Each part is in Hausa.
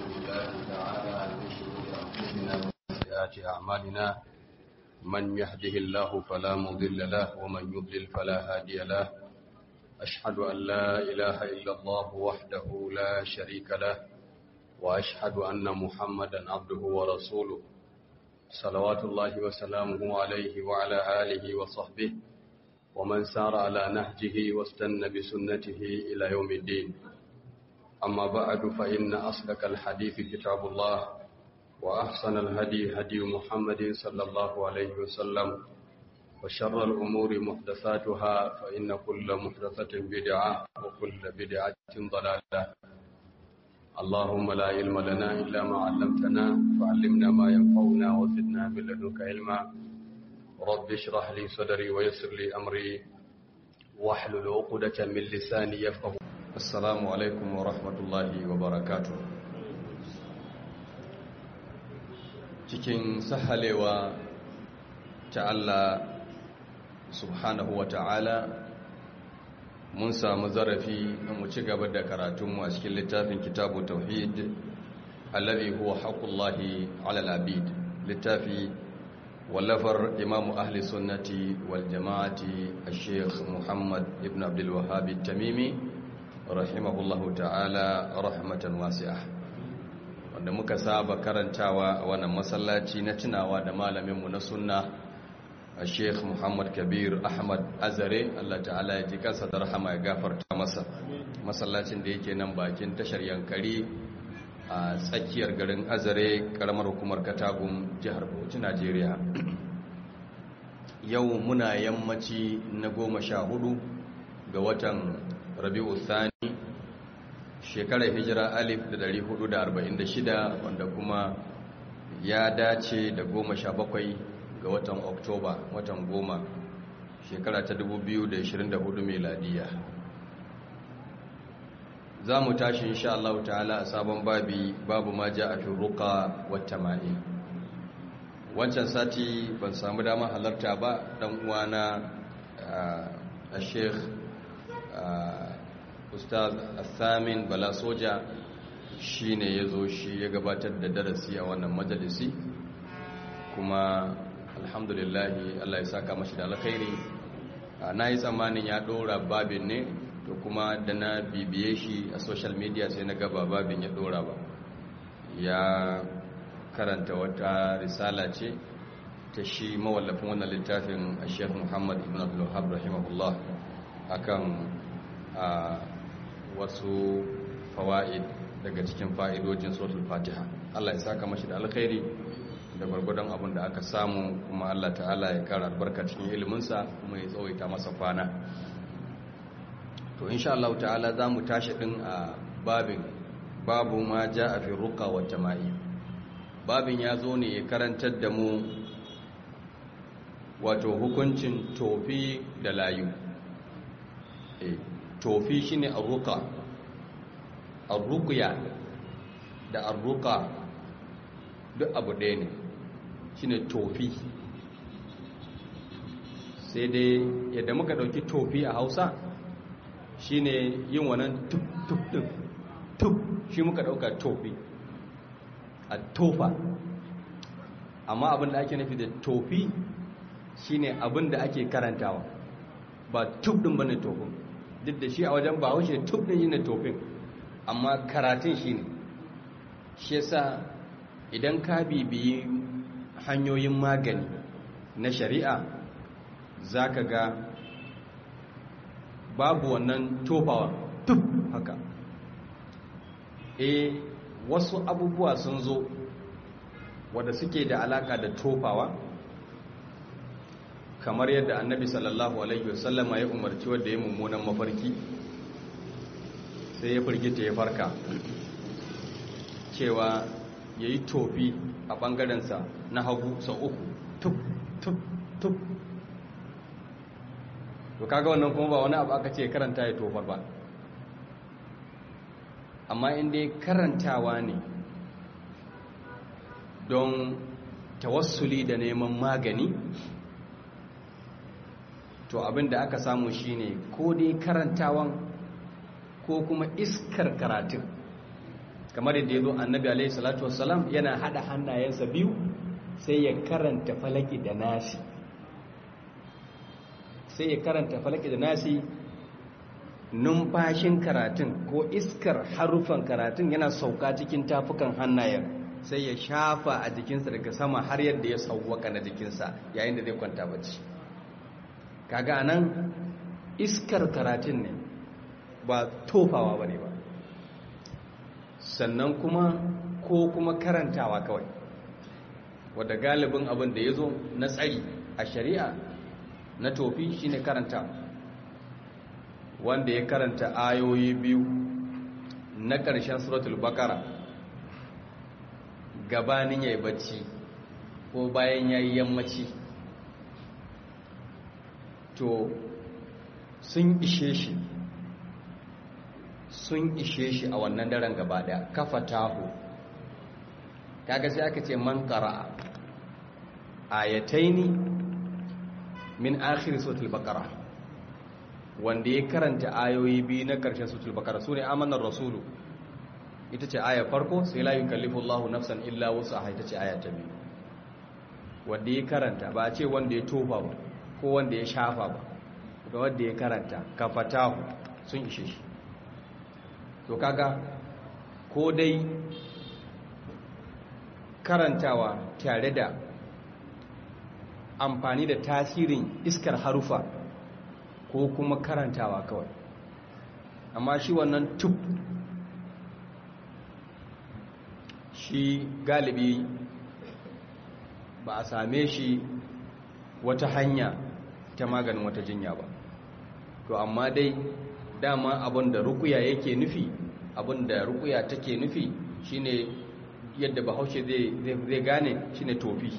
الله تعالى من شرور أنفسنا وسيئات أعمالنا من يهده الله فلا مضل له ومن يضلل فلا هادي له أشهد أن لا إله إلا الله وحده لا شريك له وأشهد أن محمدا عبده ورسوله صلوات الله وسلامه عليه وعلى آله وصحبه ومن سار على نهجه واستنى بسنته إلى يوم الدين أما بعد فإن أصدق الحديث كتاب الله وأحسن الهدي هدي محمد صلى الله عليه وسلم وشر الأمور محدثاتها فإن كل محدثة بدعة وكل بدعة ضلالة اللهم لا علم لنا إلا ما علمتنا فعلمنا ما ينفعنا وزدنا من لدنك علما رب اشرح لي صدري ويسر لي أمري واحلل عقدة من لساني يفقه السلام عليكم ورحمة الله وبركاته cikin sahalewa ta Allah subhanahu wa ta'ala mun samu zarafi mu ci gaba da karatunmu a cikin littafin kitabu tauhid allazi huwa haqqullahi ala al-abid littafi wallafar imamu ahli sunnati wal jama'ati al-sheikh muhammad ibn abdul wahhab tamimi rahimahullahu ta'ala rahmatan wasi'ah wanda muka saba karantawa a wannan masallaci na tunawa da malaminmu na sunna Sheikh Muhammad Kabir Ahmad Azare Allah ta'ala ya ji kansa da rahama ya gafarta masa masallacin da yake nan bakin tashar Yankari a tsakiyar garin Azare karamar hukumar Katagum jihar Bauchi Najeriya yau muna yammaci na goma sha hudu ga watan Rabi'u Thani shekarar hijira alif da dari hudu da arba'in da shida wanda kuma ya dace da goma sha bakwai ga watan oktoba watan goma shekara ta 2024 meladiya za mu tashi insha Allah ta'ala a sabon babi babu ma ja a fi ruka wata ma'i wancan sati ban samu dama halarta ba dan uwana a sheikh ustaz athamin bala soja shi ne ya zo shi ya gabatar da darasi a wannan majalisi kuma alhamdulillahi Allah ya saka mashi da alkhairi na yi tsammanin ya ɗora babin ne to kuma da na bibiye shi a social media sai na gaba babin ya ɗora ba ya karanta wata risala ce ta shi mawallafin wannan littafin a sheikh muhammad ibn abdullahab rahimahullah akan wasu fawa'id daga cikin fa'idojin suratul fatiha Allah ya saka mashi da alkhairi da gwargwadon abin da aka samu kuma Allah ta'ala ya kara albarka cikin iliminsa kuma ya tsawaita masa kwana to insha Allah ta'ala za mu tashi ɗin a babin babu ma ja a fi ruka wa jama'i babin ya zo ne ya karantar da mu wato hukuncin tofi da layu e, tofi shine arruka arruƙuya da arruka duk abu ɗaya ne shine tofi sai dai yadda muka ɗauki tofi a hausa shine yin wannan tuk-tuk ɗin tuk shi muka ɗauka tofi a tofa amma abin da ake nufi da tofi shine abin da ake karantawa ba tuk ɗin ba ne tofin duk da shi a wajen ba haushe tuk ɗin yi na tofin amma karatun shi ne shi yasa idan ka bibiyi hanyoyin magani na shari'a za ka ga babu wannan tofawa tuf haka e wasu abubuwa sun zo wadda suke da alaka da tofawa kamar yadda annabi sallallahu alaihi wasallama ya umarci wadda ya mummunan mafarki sai ya firgita ya farka cewa ya yi tofi a ɓangarensa na hagu sau uku tuk tuk tuk to kaga wannan kuma ba wani abu aka ce karanta ya tofar ba amma inda karantawa ne don tawassuli da neman magani to abin da aka samu shine ko dai karantawan ko kuma iskar karatun kamar yadda ya zo annabi alaihi salatu wassalam yana hada hannayensa biyu sai ya karanta falaki da nasi sai ya karanta falaki da nasi numfashin karatun ko iskar harufan karatun yana sauka cikin tafukan hannayen sai ya shafa a jikinsa daga sama har yadda ya sauwaka na jikinsa yayin da zai kwanta bacci kaga nan iskar karatun ne ba tofawa ba ne ba sannan kuma ko kuma karantawa kawai wadda galibin abin da ya zo na tsari a shari'a na tofi shine karanta wanda ya karanta ayoyi biyu na ƙarshen suratul bakara gabanin ya yi bacci ko bayan ya yi yammaci to sun ishe shi sun ishe shi a wannan daren gaba daya kafa taho kaga sai aka ce man qara'a ayataini min akhir suratul baqara wanda ya karanta ayoyi biyu na karshen suratul baqara sune amanar rasulu ita ce aya farko sai la yukallifu Allahu nafsan illa wus'aha ita ce aya ta biyu wanda ya karanta ba a ce wanda ya tofa ba ko wanda ya shafa ba ga wanda ya karanta kafatahu sun ishe shi to kaga ko dai karantawa tare da amfani da tasirin iskar harufa ko kuma karantawa kawai amma shi wannan tub shi galibi ba a same shi wata hanya ta maganin wata jinya ba to amma dai dama abin da rukuya yake nufi abin da rukuya take nufi shine yadda bahaushe zai gane shine tofi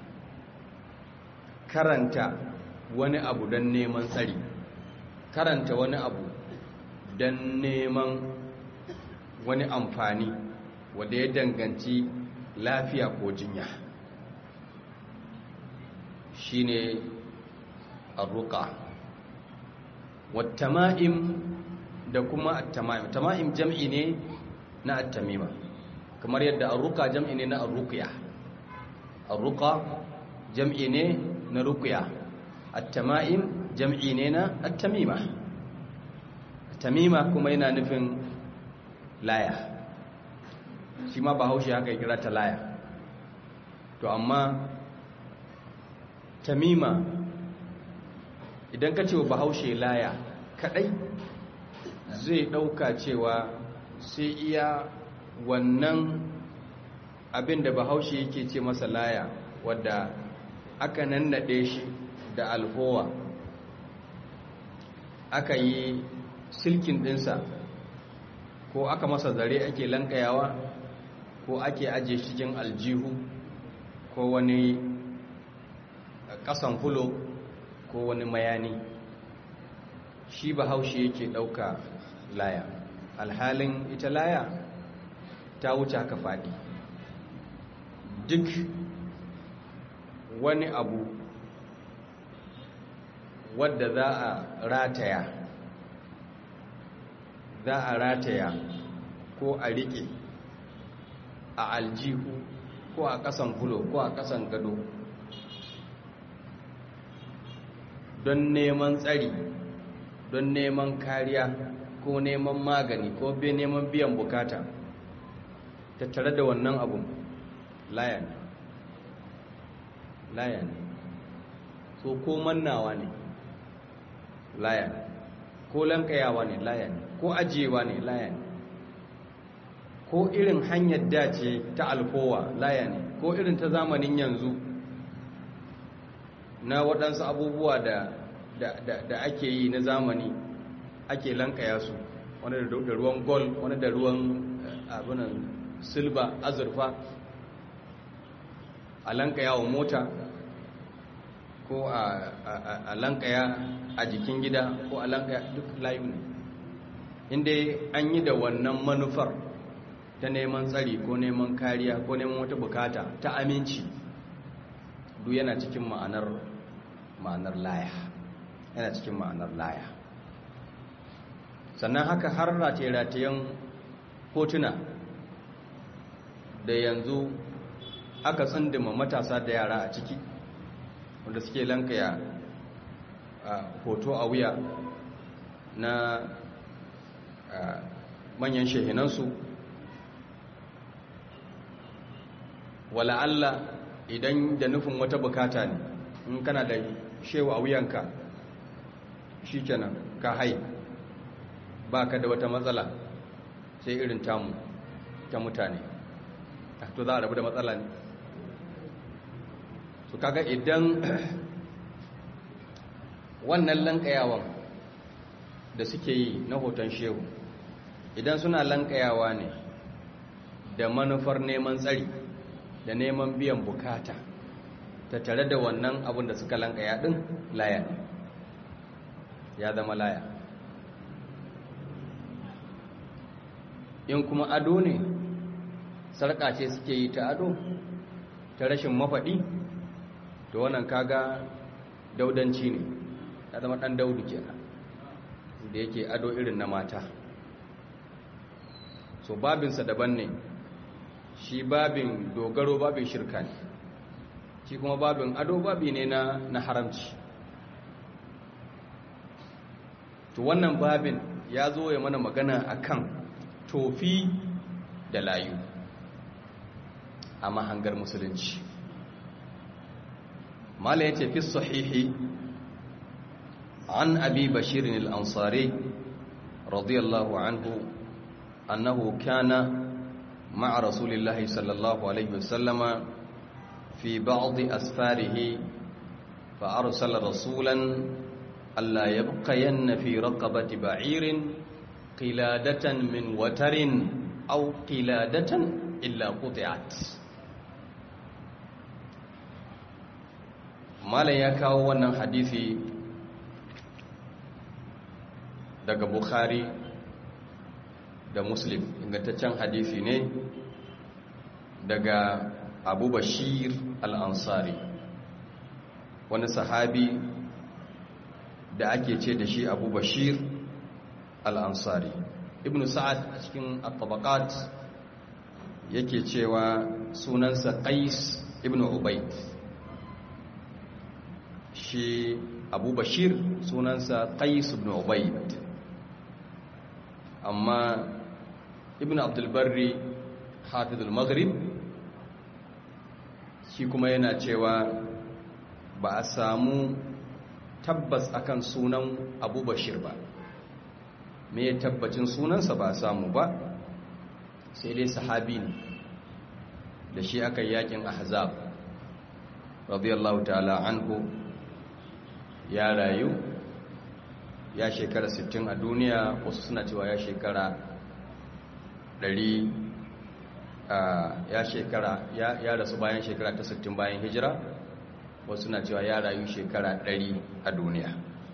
karanta wani abu don neman tsari karanta wani abu don neman wani amfani wanda ya danganci lafiya ko jinya shine arruka wattama'im da kuma attama'im tama'im jam'i ne na attamima kamar yadda arruka jam'i ne na arruqiya arruka jam'i ne na ruqya attama'im jam'i ne na attamima tamima kuma yana nufin laya shi ma bahaushe haka ya kira ta laya to amma tamima idan ka ce wa bahaushe laya kadai zai dauka cewa sai iya wannan abin da bahaushe yake ce masa laya wadda aka nannade shi da alfowa aka yi silkin dinsa ko aka masa zare ake lankayawa ko ake ajiye cikin aljihu ko wani kasan fulo ko wani mayani shi bahaushe yake ɗauka laya alhalin ita laya ta wuce haka faɗi duk wani abu wadda za a rataya za a rataya ko a riƙe a aljihu ko a ƙasan fulo ko a ƙasan gado don neman tsari don neman kariya ko neman magani ko be neman biyan bukata tattare da wannan abun laya ne laya ne so ko mannawa ne laya ne ko lankayawa ne laya ne ko ajiyewa ne laya ne ko irin hanyar dace ta alfowa laya ne ko irin ta zamanin yanzu na waɗansu abubuwa da, da, da, da ake yi na zamani ake lankaya su wani da ruwan gol wani da ruwan abinan silba azurfa a lankaya wa mota ko a, a, a lankaya a jikin gida ko a lankaya duk layu ne inda an yi da wannan manufar ta neman tsari ko neman kariya ko neman wata bukata ta aminci duk yana cikin ma'anar ma'anar laya yana cikin ma'anar laya sannan haka har rataye-ratayen hotuna da yanzu aka tsindima matasa da yara a ciki wanda suke lankaya hoto a wuya na manyan shehinansu wala Allah idan da nufin wata bukata ne in kana da shewa a wuyanka shi kenan ka hai ba ka da wata matsala sai irin tamu ta mutane to za a rabu da matsala ne su kaga idan wannan lankayawan da suke yi na hoton shehu idan suna lankayawa ne da manufar neman tsari da neman biyan bukata ta tare da wannan abin da suka lankaya din laya ya zama laya in kuma ado ne sarƙa ce suke yi ta ado ta rashin mafaɗi to wannan kaga daudanci ne ya zama ɗan daudu kenan da yake ado irin na mata so babinsa daban ne shi babin dogaro babin shirka ne shi kuma babin ado babi ne na, na haramci to wannan babin ya zo ya mana magana akan tofi da layu a mahangar musulunci mala ya ce fi sahihi an abi bashirin al'ansari radiyallahu anhu annahu kana مع رسول الله صلى الله عليه وسلم في بعض أسفاره فأرسل رسولا ألا يبقين في رقبة بعير قلادة من وتر أو قلادة إلا قطعت ما لا يكاو wannan hadisi daga Bukhari da muslim ingantaccen hadisi ne daga abu bashir al'ansari wani sahabi da ake ce da shi abu bashir al'ansari ibn sa'ad a cikin al-tabaqat yake cewa sunansa qais ibn ubaid shi abu bashir sunansa qais ibn ubaid amma ibn abdulbarri hafizul maghrib shi kuma yana cewa ba a samu tabbas akan sunan abu bashir ba me tabbacin sunansa ba a samu ba sai dai sahabi ne da shi aka yakin ahzab radiyallahu ta'ala anhu ya rayu ya shekara 60 a duniya wasu suna cewa ya shekara 100 ya shekara ya rasu bayan shekara ta 60 bayan hijira wasu suna cewa ya rayu shekara 100 a duniya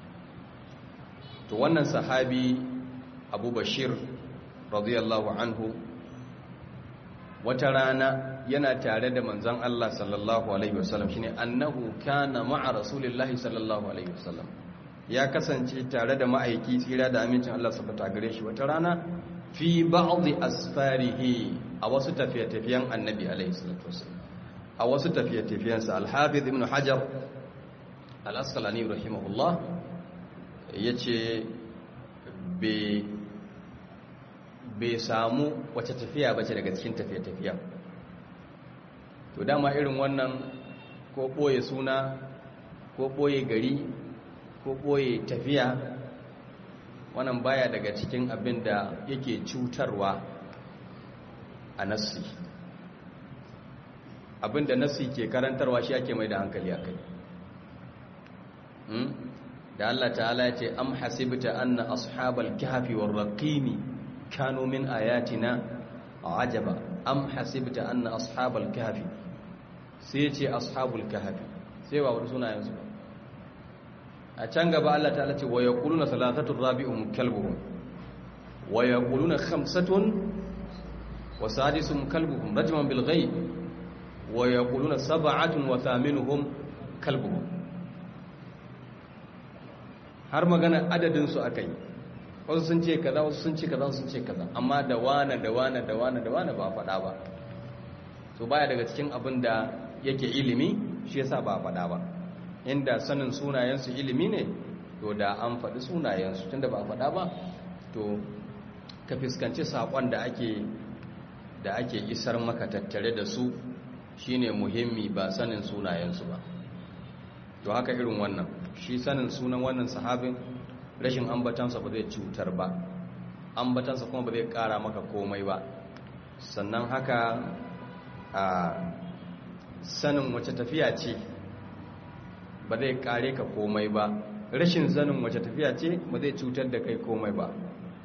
to wannan sahabi abu bashir radiyallahu anhu wata rana yana tare da manzon Allah sallallahu alaihi wasallam shine annahu kana ma'a rasulillahi sallallahu alaihi wasallam ya kasance tare da ma'aiki tsira da amincin Allah subhanahu gare shi wata rana fi ba'dhi asfarihi a wasu tafiye-tafiyen annabi alaihi salatu wasallam a wasu tafiye-tafiyensa al-hafiz ibn hajar al-asqalani rahimahullah yace be bai samu wace tafiya bace daga cikin tafiye-tafiyen to dama irin wannan ko ɓoye suna ko ɓoye gari ko ɓoye tafiya wannan baya daga cikin abin da yake cutarwa a nassi abin da nassi ke karantarwa shi ake mai da hankali a kai da Allah ta'ala ya ce am hasibta anna ashabal kahfi war raqimi kanu min ayatina ajaba am hasibta anna ashabal kahfi sai ce ashabul kahfi sai wa wani sunayen su a can gaba Allah ta'ala ce wa yaquluna salatatu rabi'um kalbuhum wa yaquluna khamsatun wa sadisuhum kalbuhum rajman bil ghaib wa yaquluna sab'atun wa thaminuhum kalbuhum har magana adadin su akai wasu sun ce kaza wasu sun ce kaza sun ce kaza amma da wane da wane da wane da wane ba a faɗa ba to baya daga cikin abin da yake ilimi shi yasa ba faɗa ba inda sanin sunayensu ilimi ne to da an faɗi sunayensu tunda ba a faɗa ba to ka fuskanci saƙon da ake da ake isar maka tattare da su shine muhimmi ba sanin sunayensu ba to haka irin wannan shi sanin sunan wannan sahabin rashin ambatansa ba zai cutar ba ambatansa kuma ba zai ƙara maka komai ba sannan haka a sanin wace tafiya ce ba zai kare ka komai ba rashin sanin wace tafiya ce ba zai cutar da kai komai ba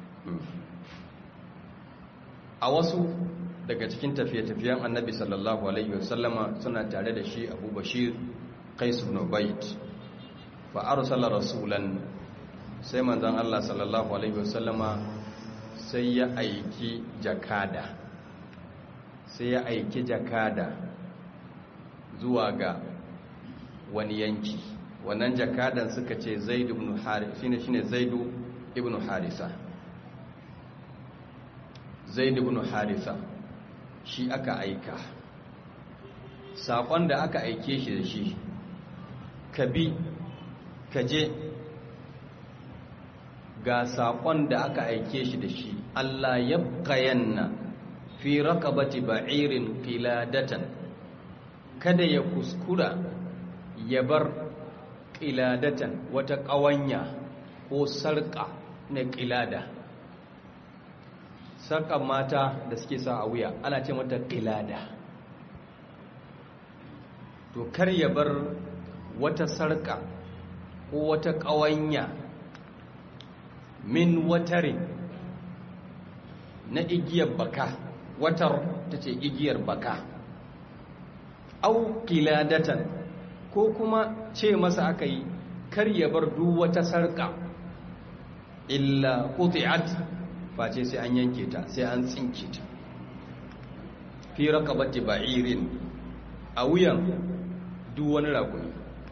a wasu daga cikin tafiye-tafiyen annabi sallallahu alaihi wasallama suna tare da shi abu bashir qais ibn ubayd fa arsala rasulan sai manzon Allah sallallahu alaihi wasallama sai ya aiki jakada sai ya aiki jakada zuwa ga wani yanki wannan jakadan suka ce zaidu ibn harisa shine shine zaidu ibn harisa zaidu ibn harisa shi aka aika sakon da aka aike shi da shi ka bi ka je ga sakon da aka aike shi da shi Allah yabqayanna fi rakabati ba'irin qiladatan kada ya kuskura ya bar qiladatan wata ƙawanya ko sarƙa na qilada sarƙar mata da suke sa a wuya ana ce mata qilada to kar ya bar wata sarƙa ko wata ƙawanya min watarin na igiyar baka watar ta ce igiyar baka au kiladatan ko kuma ce masa aka yi kar ya bar duk wata sarka illa quti'at face sai an yanke ta sai an tsinke ta fi raqabati ba'irin a wuyan duk wani rakumi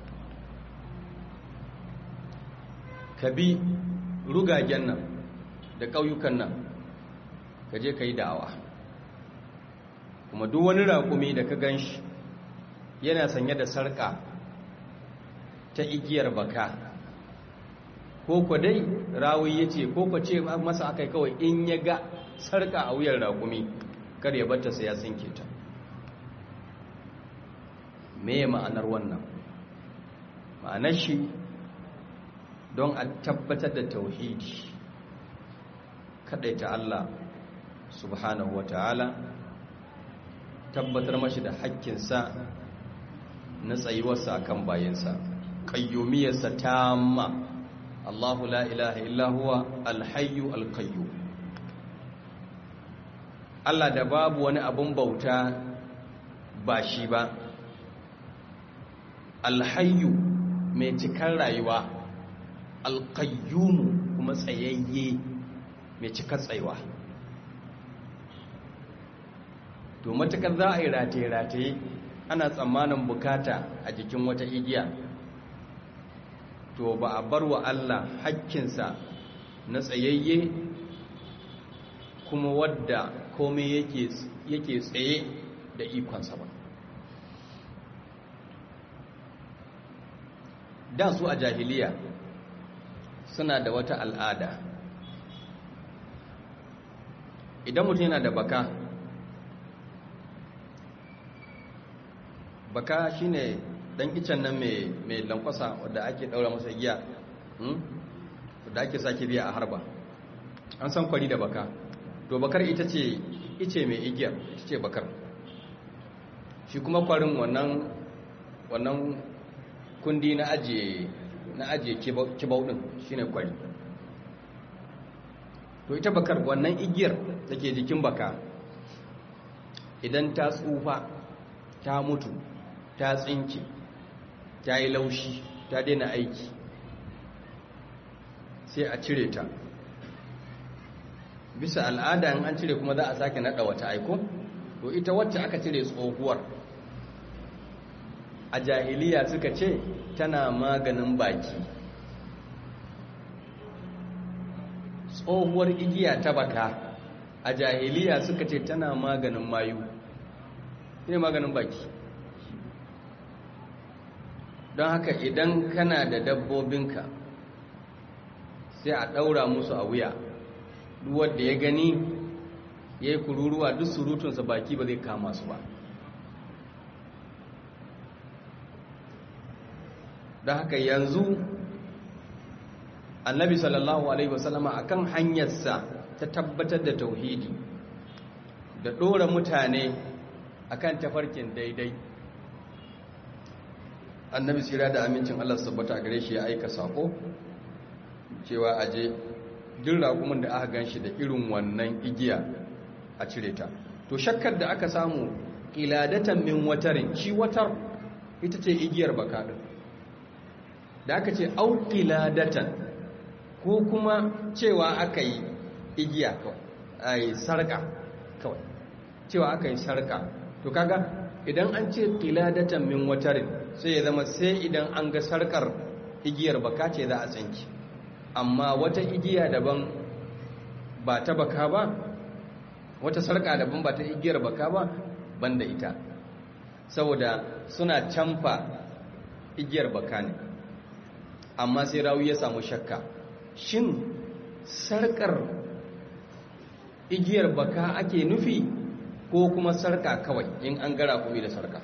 ka bi rugagen nan da ƙauyukan nan ka je ka yi da'awa kuma duk wani rakumi da ka gan shi yana sanye da sarƙa ta igiyar baka ko kwa dai rawi ya ce ko kwa ce masa aka kawai in ya ga sarƙa a wuyar rakumi kar ya bata sai ya sinke ta me ma'anar wannan ma'anar shi don a tabbatar da tauhidi ta Allah subhanahu wa ta'ala tabbatar mashi da hakkinsa na tsayuwarsa akan bayansa ƙayyumiyarsa tamma Allahu la ilaha illa huwa alhayyu alqayyum Allah da babu wani abun bauta ba shi ba alhayyu mai cikar rayuwa alqayyum kuma tsayayye mai cikar tsayuwa to matakar za a yi rataye-rataye ana tsammanin bukata a jikin wata igiya to ba a bar wa Allah hakkinsa na tsayayye kuma wadda komai yake tsaye da ikonsa ba da su a jahiliya suna da wata al'ada idan mutum yana da baka baka shine dan icen nan mai lankwasa wadda ake daura masa giya wadda ake sake biya a harba an san kwari da baka to bakar ita ce ice mai igiyar ita ce bakar shi kuma kwarin wannan wannan kundi na ajiye na ajiye kibau din shine kwari to ita bakar wannan igiyar da ke jikin baka idan ta tsufa ta mutu ta tsinke ta yi laushi ta daina aiki sai a cire ta bisa al'ada in an cire kuma za a sake nada wata aiko to ita wacce aka cire tsohuwar a jahiliya suka ce tana maganin baki tsohuwar igiya ta baka a jahiliya suka ce tana maganin mayu ne maganin baki don haka idan kana da dabbobinka sai a ɗaura musu a wuya wadda ya gani ya yi kururuwa duk surutunsa baki ba zai kama su ba don haka yanzu annabi sallallahu alaihi wasallama akan hanyarsa ta tabbatar da tauhidi da ɗora mutane akan tafarkin daidai annabi sira da amincin Allah sabbata gare shi ya aika sako cewa aje duk raƙumin da aka ganshi da irin wannan igiya a cire ta to shakkar da aka samu qiladatan min watarin shi watar ita ce igiyar baka din da aka ce au qiladatan ko kuma cewa aka yi igiya kawai ai sarka kawai cewa aka yi sarka to kaga idan an ce qiladatan min watarin sai ya zama sai idan an ga sarkar igiyar baka ce za a tsanki amma wata igiya daban ba ta baka ba wata sarka daban ba ta igiyar baka ba banda ita saboda suna canfa igiyar baka ne amma sai rawu ya samu shakka shin sarkar igiyar baka ake nufi ko kuma sarka kawai in an gara kuma da sarka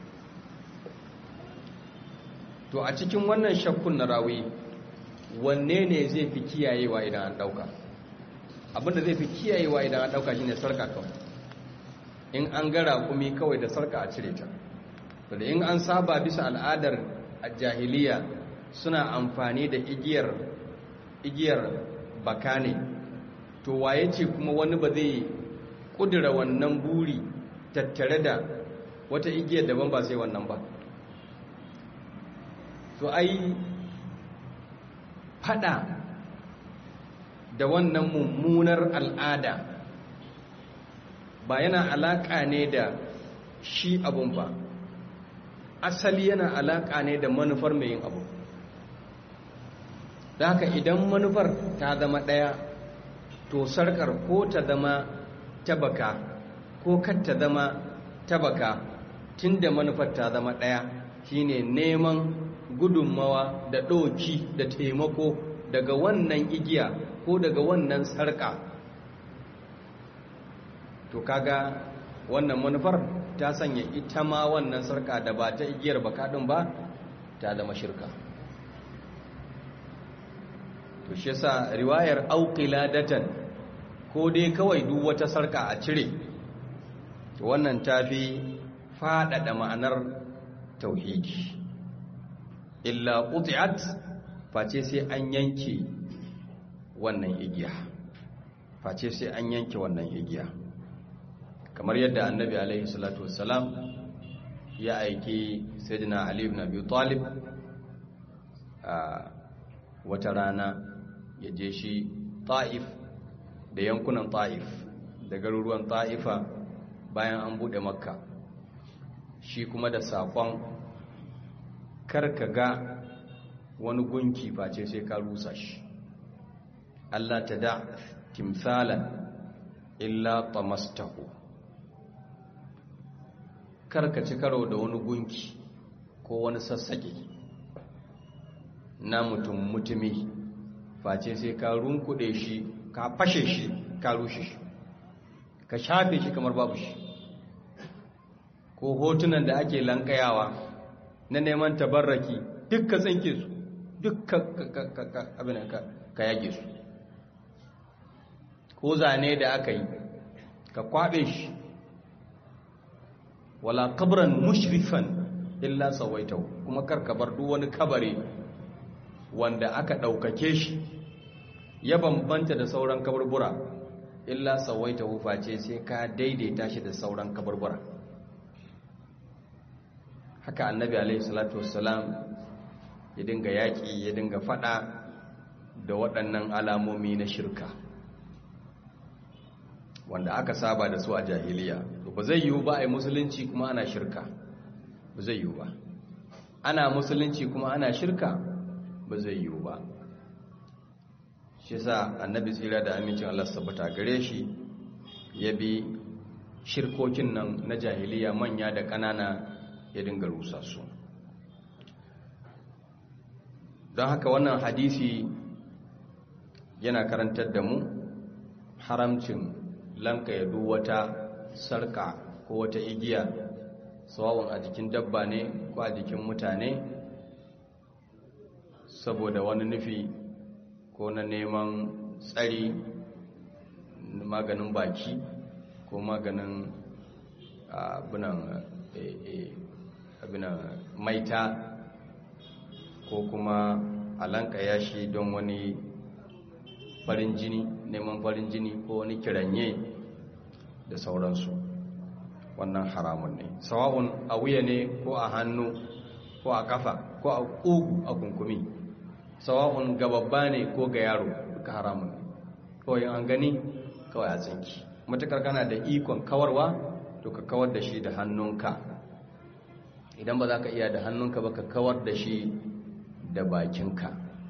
to a cikin wannan shakkun na rawi wanne ne zai fi kiyayewa idan an dauka abinda zai fi kiyayewa idan an dauka shine sarka kawai in an gara kumi kawai da sarka a cire ta to da in an saba bisa al'adar jahiliya suna amfani da igiyar igiyar baka ne to waye ce kuma wani ba zai kudura wannan buri tattare da wata igiyar daban ba sai wannan ba to ai fada da wannan mummunar al'ada ba yana alaka ne da shi abun ba asali yana alaka ne da manufar mai yin abu da haka idan manufar ta zama ɗaya to sarkar ko ta zama tabaka ko kar ta zama tabaka tun da manufar ta zama ɗaya shine neman gudunmawa da ɗoki da taimako daga wannan igiya ko daga wannan sarƙa to kaga wannan manufar ta sanya ita ma wannan sarƙa da ba ta igiyar bakaɗin ba ta zama shirka to shi yasa riwayar auqiladatan ko dai kawai duk wata sarƙa a cire to wannan tafi faɗaɗa ma'anar tauhidi illa quti'at face sai an yanke wannan igiya face sai an yanke wannan igiya kamar yadda annabi alaihi salatu wassalam ya aiki sayyidina ali ibn abi talib a wata rana ya je shi ta'if da yankunan ta'if da garuruwan ta'ifa bayan an bude makka shi kuma da saƙon karka ga wani gunki face sai ka rusa shi Allah ta da timsalan illa tamastahu karka ci karo da wani gunki ko wani sassaƙe na mutum mutumi face sai ka runkuɗe shi ka fashe shi ka rushe shi ka shafe shi kamar babu shi ko hotunan da ake lankayawa na neman tabarraki duk ka tsinke su duk abin ka yage su ko zane da aka yi ka kwaɓe shi wala kabran mushrifan illa sawaitau kuma karkabar duk wani kabare wanda aka ɗaukake shi ya bambanta da sauran kaburbura illa sawaitau face sai ka daidaita shi da sauran kaburbura haka annabi alaihi salatu wassalam ya dinga yaƙi ya dinga faɗa da waɗannan alamomi na shirka wanda aka saba da su a jahiliya to ba zai yiwu ba a yi musulunci kuma ana shirka ba zai yiwu ba ana musulunci kuma ana shirka ba zai yiwu ba shi sa annabi tsira da amincin Allah sabbata gare shi ya bi shirkokin nan na jahiliya manya da ƙanana ya dinga rusa su don haka wannan hadisi yana karantar da mu haramcin lanka ya wata sarka ko wata igiya sawawun a jikin dabba ne ko a jikin mutane saboda wani nufi ko na neman tsari maganin baki ko maganin abinan maita ko kuma alanka yashi don wani farin jini neman farin jini ko wani kiranye da sauransu wannan haramun ne sawa'un a wuya ne ko a hannu ko a kafa ko a ƙugu a kunkumi sawa'un ga babba ne ko ga yaro duka haramun ne kawai an gani kawai a tsinki matukar kana da ikon kawarwa to ka kawar da shi da hannunka idan ba za ka iya da hannunka ba ka kawar da shi da bakinka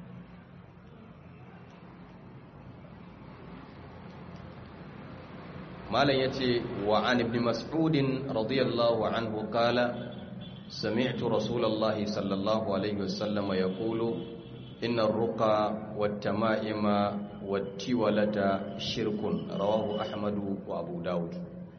malam ya ce wa an ibn mas'udin radiyallahu anhu kala sami'tu rasulallahi sallallahu alaihi wasallama ya kulu inna ruqa wattama'ima wattiwalata shirkun rawahu ahmadu wa abu dawud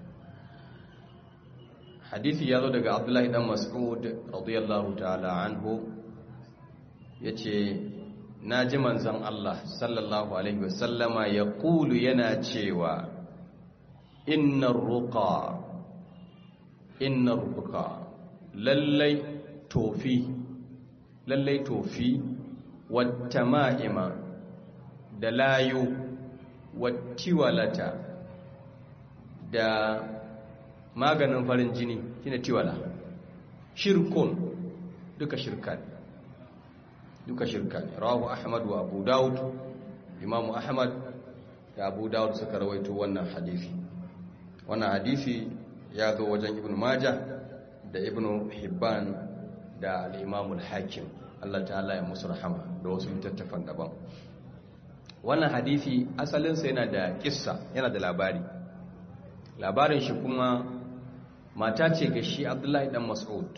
hadithi ya zo daga abdullahi dan mas'ud radiyallahu ta'ala anhu yace naji manzon Allah sallallahu alaihi wasallama ya kulu yana cewa innar ruqa innar ruqa lallai tofi lallai tofi wattama'ima da layu wattiwalata da maganin farin jini shine tiwala shirkun duka shirka ne duka shirka ne rawahu ahmad wa abu daud imamu ahmad da abu daud suka rawaito wannan hadisi wannan hadisi ya zo wajen ibn majah da ibn hibban da al-imam al-hakim Allah ta'ala ya musu rahama da wasu littattafan daban wannan hadisi asalinsa yana da kissa yana da labari labarin shi kuma mata ce ga shi abdullahi dan mas'ud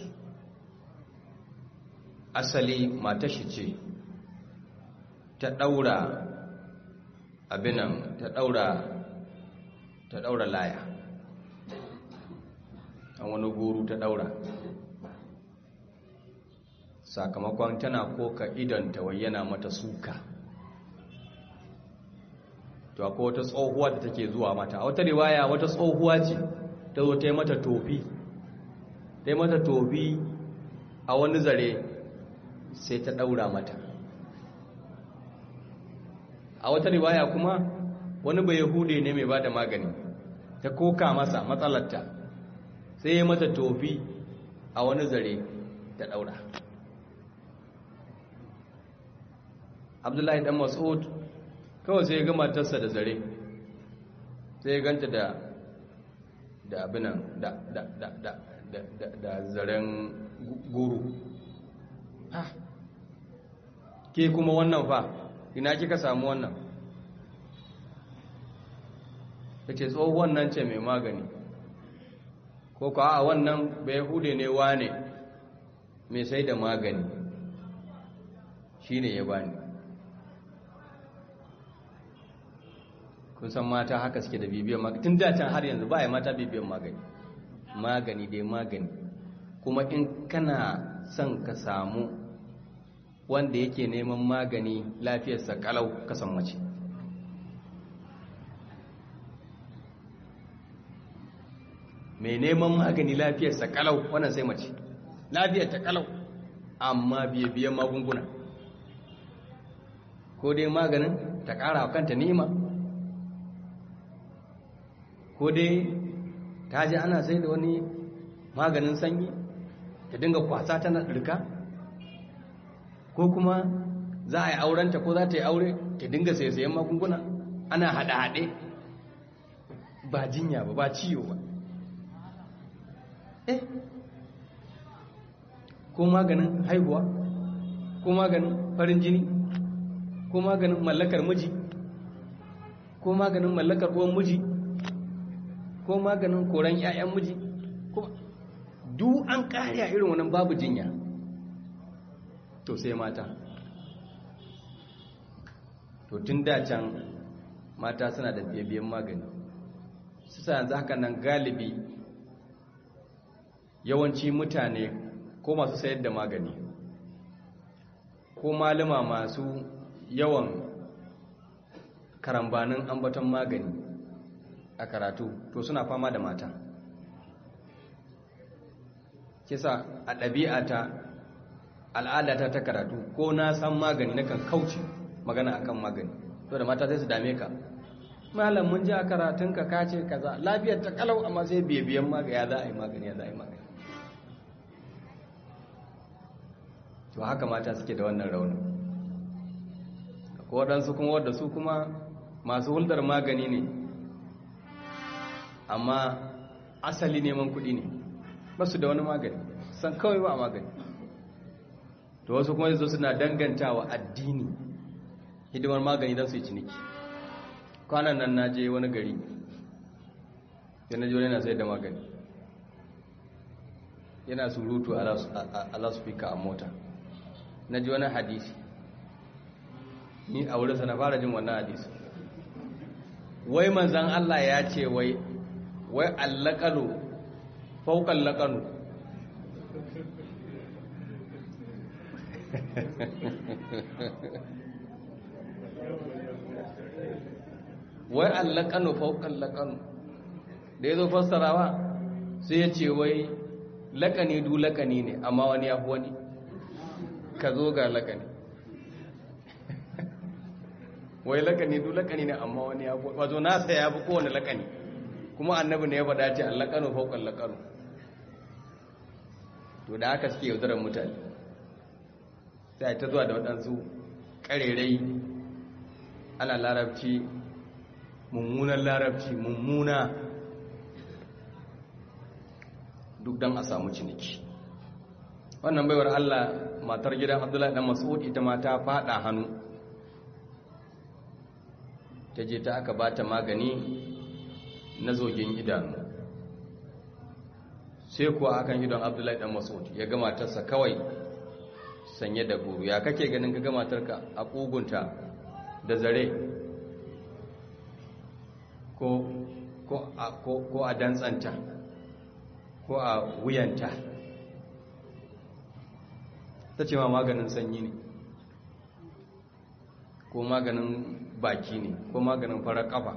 asali mata shi ce ta daura abinan ta daura ta daura laya an wani guru ta daura sakamakon tana koka idanta wayyana mata suka to akwai wata tsohuwa da take zuwa mata a wata riwaya wata tsohuwa ce ta zo ta yi mata tofi ta yi mata tofi a wani zare sai ta ɗaura mata a wata riwaya kuma wani bai yahude ne mai ba da magani ta koka masa matsalarta sai ya mata tofi a wani zare ta ɗaura abdullahi dan mas'ud kawai sai ya ga matarsa da zare sai ya ganta da da abinan da da da da da da zaren guru ha ke kuma wannan fa ina kika samu wannan yace tsohuwan nan ce mai magani ko ko a wannan bai hude ne wane mai sai da magani shine ya bani kun san mata haka suke da bibiyan magani tun da can har yanzu ba ya mata bibiyan magani magani dai magani kuma in kana son ka samu wanda yake neman magani lafiyarsa kalau ka san mace mai neman magani lafiyarsa kalau wannan sai mace lafiyar ta kalau amma biye-biyen magunguna ko dai maganin ta ƙara wa kanta ni'ima ko dai ta ji ana sai da wani maganin sanyi ta dinga kwasa tana ɗirka ko kuma za a yi aurenta ko za ta yi aure ta dinga sai-sayen magunguna ana haɗe-haɗe ba jinya ba ba ciwo ba eh ko maganin haihuwa ko maganin farin jini ko maganin mallakar miji ko maganin mallakar uwan miji ko ko maganin koran 'ya'yan miji kuma duk an kare a irin wannan babu jinya to sai mata to tun da can mata suna da biyan magani su sa yanzu haka nan galibi yawanci mutane ko masu sayar da magani ko malama masu yawan karambanin ambaton magani a karatu to suna fama da mata kisa a ɗabi'ata al'adata ta karatu ko na san magani na kan kauce magana akan magani to da mata sai su dame ka malam mun ji a karatunka ka ce kaza lafiyar ta kalau amma sai biyan magani ya za a yi magani ya za a yi magani to haka mata suke da wannan raunin ko waɗansu kuma wadda su kuma masu hulɗar magani ne amma asali neman kuɗi ne ba su da wani magani san kawai ba magani to wasu kuma yanzu suna dangantawa addini hidimar magani don su yi ciniki kwanan nan na je wani gari yana ji wani yana sai da magani yana surutu a laspika a mota na ji wani hadisi ni a wurinsa na fara jin wannan hadisi wai manzan Allah ya ce wai wai allakalu faukan lakanu wai allakanu faukan lakanu da ya zo fassarawa sai ya ce wai lakani du lakani ne amma wani ya fi wani ka zo ga lakani wai lakani du lakani ne amma wani ya fi wato nasa ya fi kowane lakani kuma annabi ne ya faɗa ce allakanu faukan lakanu to da haka suke yaudarar mutane sai ta zuwa da waɗansu ƙarerai ana larabci mummunan larabci mummuna duk don a samu ciniki wannan baiwar Allah matar gidan Abdullahi dan Mas'ud ita ma ta fada hannu ta je ta aka bata magani na zogin idanu sai kuwa akan idon Abdullahi dan Mas'ud ya ga matarsa kawai sanye da guru ya kake ganin ka ga matarka a kugunta da zare ko ko a ko, ko a dantsanta ko a wuyanta ta ce ma maganin sanyi ne ko maganin baki ne ko maganin farar kafa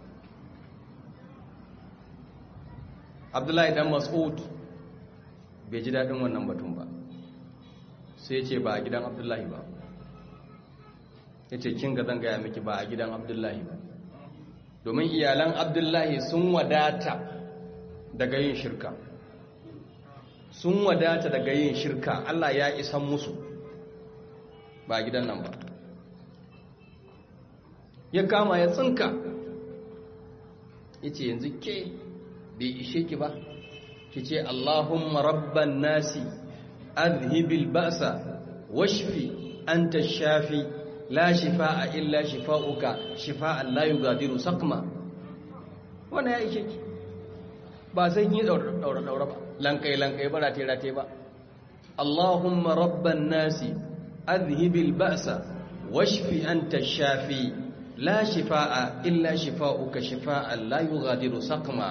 abdullahi dan mas'ud bai ji daɗin wannan batun ba sai ce ba a gidan abdullahi ba ya ce kin ga zan gaya miki ba a gidan abdullahi ba domin iyalan abdullahi sun wadata daga yin shirka sun wadata daga yin shirka Allah ya isan musu ba gidan nan ba ya kama ya tsinka ya ce yanzu ke bai ishe ki ba ki ce Allahumma rabban nasi azhibil ba'sa washfi anta shafi la shifa'a illa shifa'uka shifa'an la yughadiru saqma wannan ya ishe ki ba sai yi daura daura ba lankai lankai ba rate rate ba Allahumma rabban nasi azhibil ba'sa washfi anta shafi la shifaa illa shifauka shifaan la yughadiru saqma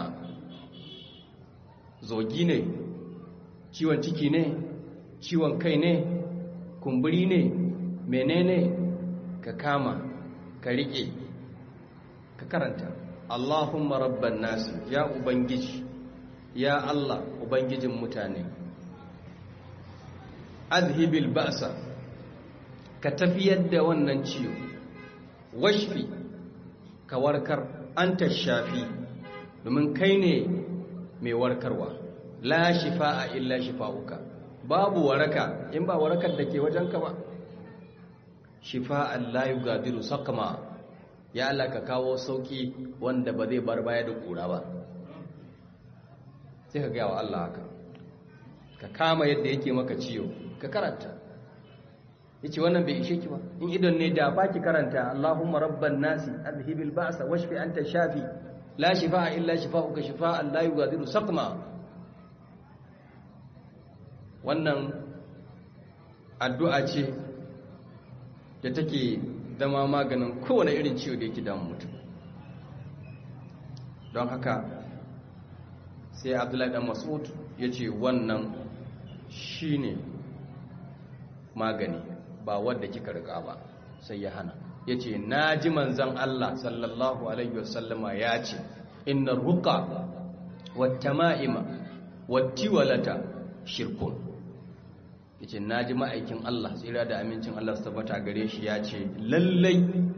zogi ne ciwon ciki ne ciwon kai ne kumburi ne menene ka kama ka rike ka karanta Allahumma rabban nasi ya ubangiji ya Allah ubangijin mutane azhibil ba'sa ka tafiyar da wannan ciwo washfi ka warkar anta shafi domin kai ne mai warkarwa la shifa'a illa shifa'uka babu waraka in ba warakar da ke wajenka ba shifa'an la yugadiru saqama ya Allah ka kawo sauki wanda ba zai bar baya da kura ba sai ka gaya wa Allah haka ka kama yadda yake maka ciwo ka karanta yace wannan bai ishe ki ba in idon ne da baki karanta Allahumma rabban nasi azhibil ba'sa washfi anta shafi la shifa'a illa shifa'uka shifa'an la yughadiru saqma wannan addu'a ce da take zama maganin kowane irin ciwo da yake damun mutum don haka sai abdullahi dan mas'ud ya ce wannan shine magani ba wadda kika rika ba sai ya hana ya ce na ji manzan Allah sallallahu alaihi wasallama ya ce inna ruka wata ma'ima wata walata shirkun ya ce na ji ma'aikin Allah tsira da amincin Allah su tabbata gare shi ya ce lallai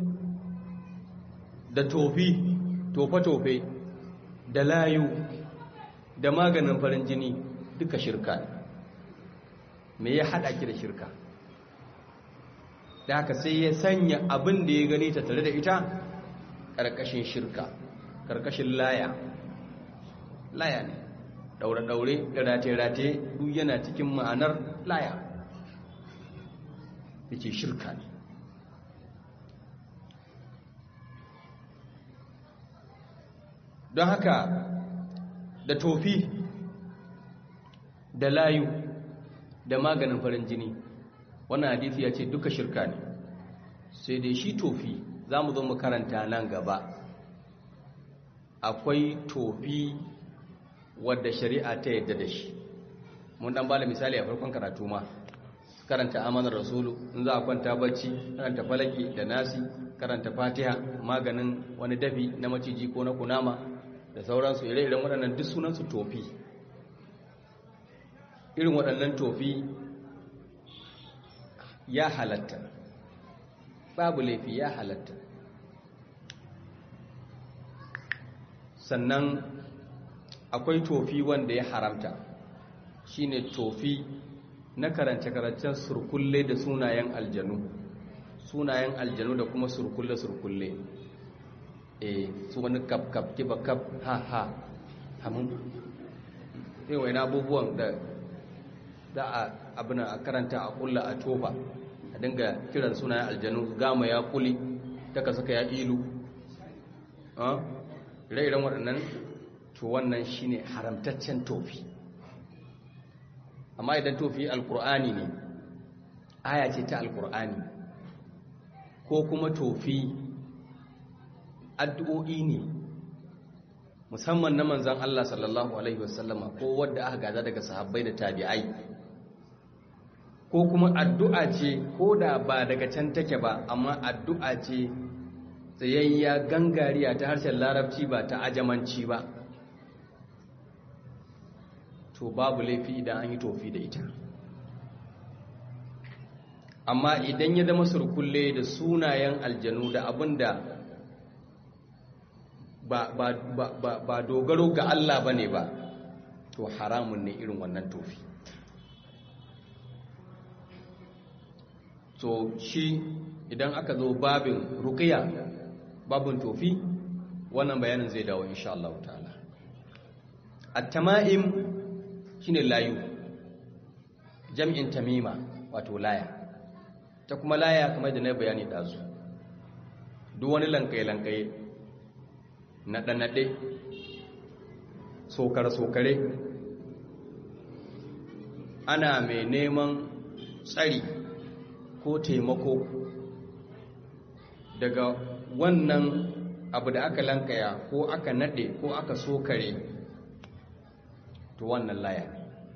da tofi tofe-tofe da layu da maganin farin jini duka shirka me ya haɗa ki da shirka da haka sai ya sanya abin da ya gani ta tare da ita ƙarƙashin shirka ƙarƙashin laya laya ne daure-daure da rate-rate duk yana cikin ma'anar laya da ke shirka ne don haka da tofi da layu da maganin farin jini wannan hadisi ya ce duka shirka ne sai dai shi tofi za mu zo mu karanta nan gaba akwai tofi wadda shari'a ta yadda da shi mun dan bada misali a farkon karatu ma karanta amanar rasulu in za a kwanta bacci karanta falaki da nasi karanta fatiha maganin wani dafi na maciji ko na kunama da sauransu ire-iren waɗannan duk sunansu tofi irin waɗannan tofi ya halatta babu laifi ya halatta sannan akwai tofi wanda ya haramta shine tofi na karance-karancen surkulle da sunayen aljanu sunayen aljanu da kuma surkulle-surkulle e su wani kap-kap kiba-kap ha-ha hamun yin wani abubuwan da za a abin a karanta a kulla a tofa a dinga kiran sunayen aljanu gama ya kuli daga suka ya ilu ire-iren waɗannan to wannan shine haramtaccen tofi amma idan tofi alkur'ani ne aya ce ta alkur'ani ko kuma tofi addu'o'i ne musamman na manzan Allah sallallahu alaihi wasallama ko wadda aka gaza daga sahabbai da tabi'ai ko kuma addu'a ce ko da ba daga can take ba amma addu'a ce tsayayya gangariya ta harshen larabci ba ta ajamanci ba to babu laifi idan an yi tofi da ita amma idan ya zama surkulle da sunayen aljanu da abin da ba, ba, ba, ba, ba dogaro ga Allah ba ne ba to haramun ne irin wannan tofi to shi idan aka zo babin rukiya babin tofi wannan bayanin zai dawo insha Allah ta'ala at-tama'im shine layu jam'in tamima wato laya ta kuma laya kamar da na bayani dazu duk wani lankaye-lankaye naɗe-naɗe sokare-sokare ana mai neman tsari ko taimako daga wannan abu da aka lankaya ko aka naɗe ko aka sokare to wannan laya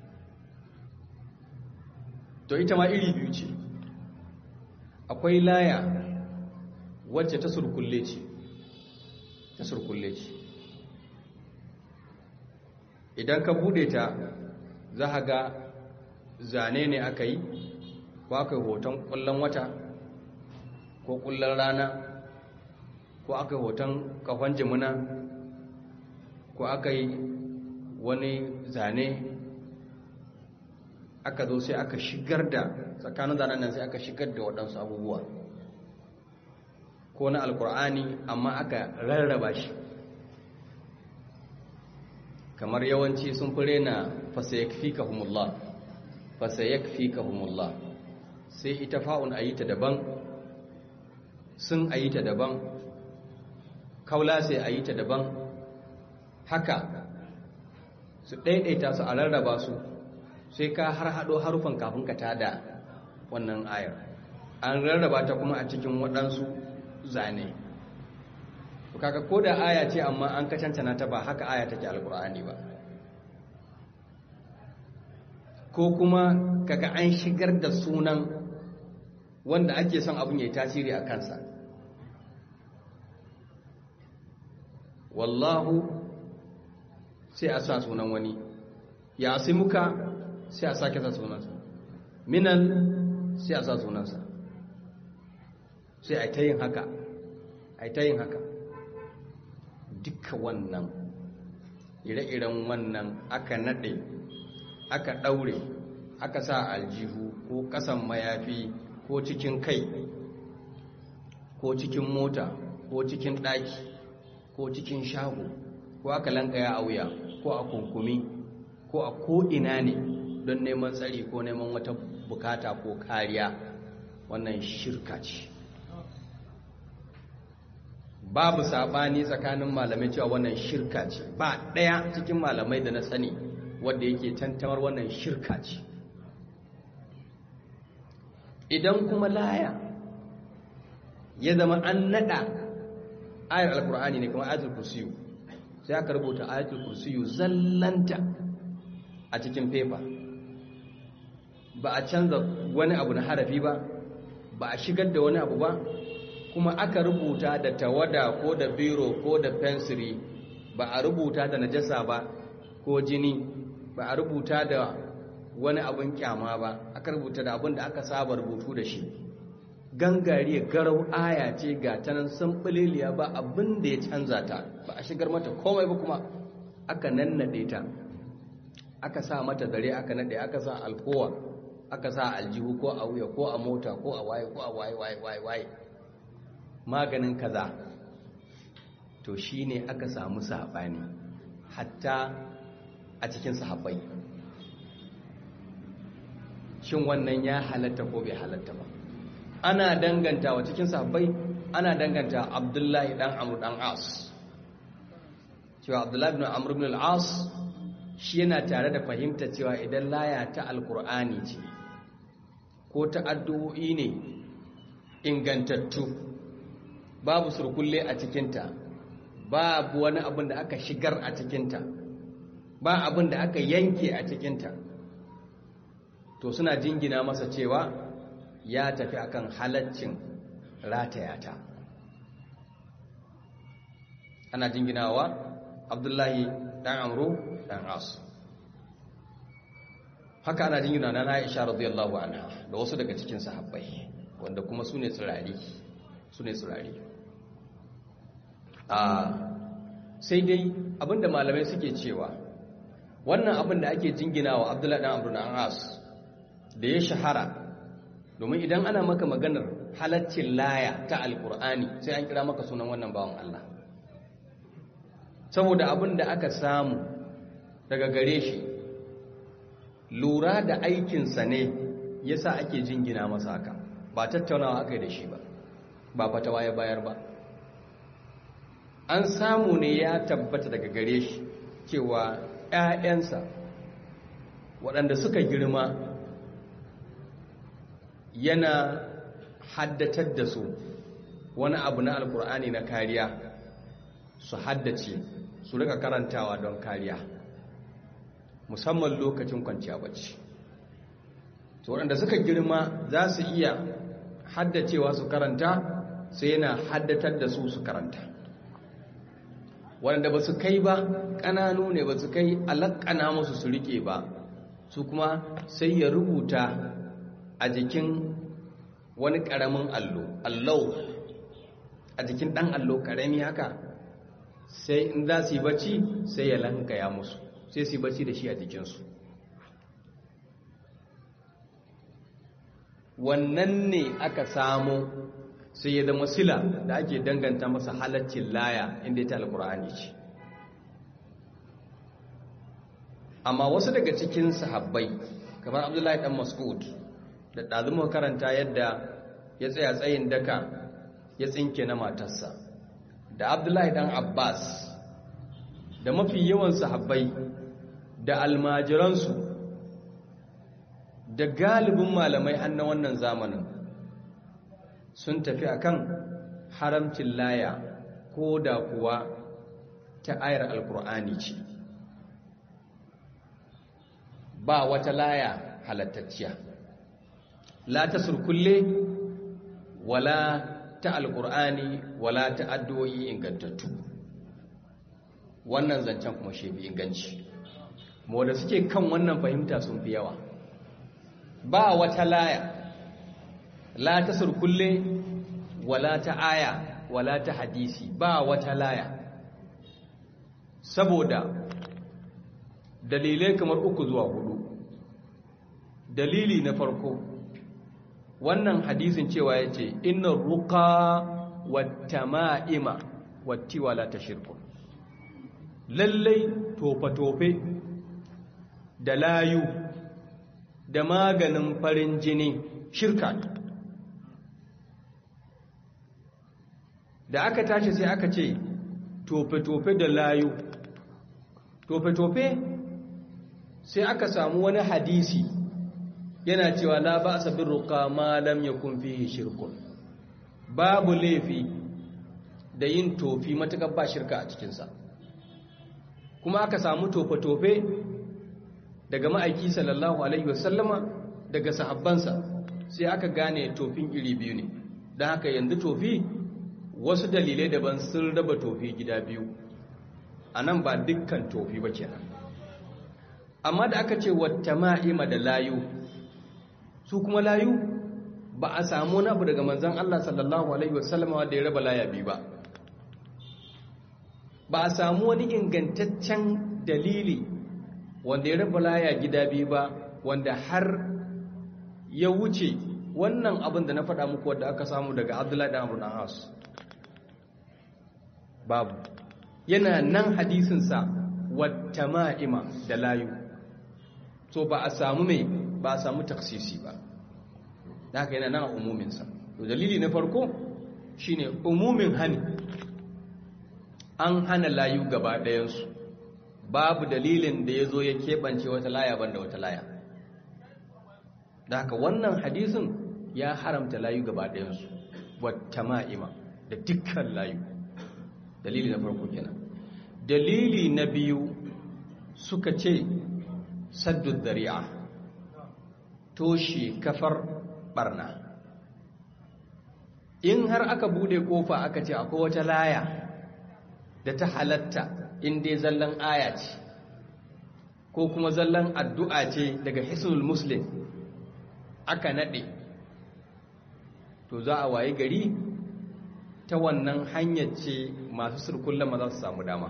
to ita ma iri biyu ce akwai laya wacce ta surkulle ce ta surkulle ce idan ka bude ta za a ga zane ne aka yi ko aka yi hoton kullon wata ko kullon rana ko aka yi hoton kafan jimina ko aka yi wani zane aka zo sai aka shigar da tsakanin zanen nan sai aka shigar da waɗansu abubuwa ko na alkur'ani amma aka rarraba shi kamar yawanci sun fi rena fasayakfikahumullah fasayakfikahumullah sai ita fa'un a yi ta daban sun a yi ta daban kaula sai a yi ta daban haka su ɗaiɗaita su a rarraba su sai ka har haɗo harufan kafin ka tada wannan ayar an rarraba ta kuma a cikin waɗansu zane kaga ko da aya ce amma an ka cancana ta ba haka aya take alkur'ani ba ko kuma kaga an shigar da sunan wanda ake son abin ya yi tasiri a kansa wallahu sai a sa sunan wani ya muka sai a sake sa sunansa minan sai a sa sunansa sai a ta yin haka a ta yin haka duka wannan ire-iren wannan aka naɗe aka ɗaure aka sa aljihu ko ƙasan mayafi ko cikin kai ko cikin mota ko cikin ɗaki ko cikin shago ko aka lankaya a wuya ko a kunkumi ko a ko'ina ne don neman tsari ko neman wata bukata ko kariya wannan shirka ce babu sabani tsakanin malamai cewa wannan shirka ce ba ɗaya cikin malamai da na sani wanda yake tantamar wannan shirka ce idan kuma laya ya zama an nada ayar alkur'ani ne kuma ayatul kursiyu sai aka rubuta ayatul kursiyu zallanta a cikin fefa ba a canza wani abu na harafi ba ba a shigar da wani abu ba kuma aka rubuta da tawada ko da biro ko da fensiri ba a rubuta da najasa ba ko jini ba a rubuta da wani abin kyama ba aka rubuta da abin da aka saba rubutu da shi gangare garau aya ce ga ta nan samɓaliliya ba abin da ya canza ta ba a shigar mata komai ba kuma aka nannade ta aka sa mata dare aka nade aka sa alkowa aka sa aljihu ko a wuya ko a mota ko a waye ko a waye waye waye waye maganin kaza to shine aka samu sabani hatta a cikin sahabbai shin wannan ya halatta ko bai halatta ba ana dangantawa cikin sahabbai ana danganta abdullahi dan amr dan as cewa abdullahi ibn amr ibn al-as shi yana tare da fahimta cewa idan laya ta alkur'ani ce ko ta addu'o'i ne ingantattu babu surkulle a cikinta babu wani abin da aka shigar a cikinta ba abin da aka yanke a cikinta to suna jingina masa cewa ya tafi akan halaccin ratayata ana jinginawa abdullahi dan amru dan as haka ana jingina na Aisha radiyallahu anha da wasu daga cikin sahabbai wanda kuma sune tsirari sune tsirari a sai dai abinda malamai suke cewa wannan abin da ake jinginawa Abdullahi dan Amr dan As da ya shahara domin idan ana maka maganar halaccin laya ta alkur'ani sai an kira maka sunan wannan bawan Allah saboda abin da aka samu daga gare shi lura da aikinsa ne yasa ake jingina masa haka ba tattaunawa aka yi da shi ba ba fatawa ya bayar ba an samu ne ya tabbata daga gare shi cewa 'ya'yansa waɗanda suka girma yana haddatar da su wani abu na alkur'ani na kariya su haddace su rika karantawa don kariya musamman lokacin kwanciya bacci to waɗanda suka girma za su iya haddacewa su karanta sai yana haddatar da su su karanta waɗanda ba su kai ba ƙananu ne ba su kai alaƙana musu su riƙe ba su kuma sai ya rubuta a jikin wani ƙaramin allo allau a jikin ɗan allo ƙarami haka sai in za su yi bacci sai ya lankaya musu sai su yi bacci da shi a jikinsu wannan ne aka samu sai ya zama sila da ake danganta masa halaccin laya inda ta alkur'ani ce amma wasu daga cikin sahabbai kamar abdullahi dan mas'ud da ɗazumin karanta yadda ya tsaya tsayin daka ya tsinke na matarsa da abdullahi dan abbas da mafi yawan sahabbai da almajiransu da galibin malamai na wannan zamanin sun tafi akan haramcin laya ko da kuwa ta ayar alkur'ani ce ba wata laya halattacciya la ta surkulle wala ta alkur'ani wala ta addu'o'i ingantattu wannan zancen kuma shi fi inganci da suke kan wannan fahimta sun fi yawa ba wata laya la ta surkulle wala ta aya wala ta hadisi ba wata laya saboda dalilai kamar uku zuwa hudu dalili na farko wannan hadisin cewa ya ce inna ruka wata ma'ima wattiwa la ta shirku lallai tofe-tofe da layu da maganin farin jini shirka ne da aka tashi sai aka ce tofe-tofe da layu tofe-tofe sai aka samu wani hadisi yana cewa la ba a bin ruka ma lam yakun fihi shirkun babu laifi da yin tofi matukar ba shirka a cikinsa kuma aka samu tofe-tofe daga ma'aiki sallallahu alaihi wasallama daga sahabbansa sai aka gane tofin iri biyu ne don haka yanzu tofi wasu dalilai daban sun raba tofi gida biyu a nan ba dukkan tofi ba kenan amma da aka ce wata ma'ima da layu su kuma layu ba a samu wani abu daga manzan Allah sallallahu Alaihi wasallama wadda ya raba laya biyu ba ba a samu wani ingantaccen dalili wanda ya raba laya gida biyu ba wanda har ya wuce wannan abin da na faɗa muku wadda aka samu daga abdullahi da amurin haus babu yana nan hadisinsa wata ma'ima da layu so ba a samu mai ba a samu taksisi ba da haka yana nan a umuminsa to dalili na farko shine umumin hani an hana layu gaba ɗayansu babu dalilin da ya zo ya keɓance wata laya banda wata laya da haka wannan hadisin ya haramta layu gaba ɗayansu wata ma'ima da dukkan layu dalili na farko kenan dalili na biyu suka ce saddu dari'a toshe kafar barna in har aka bude kofa aka ce akwai wata laya da ta halatta in dai zallan aya ce ko kuma zallan addu'a ce daga hisnul muslim aka nade to za a waye gari ta wannan hanyar ce masu surkullen ma za su samu dama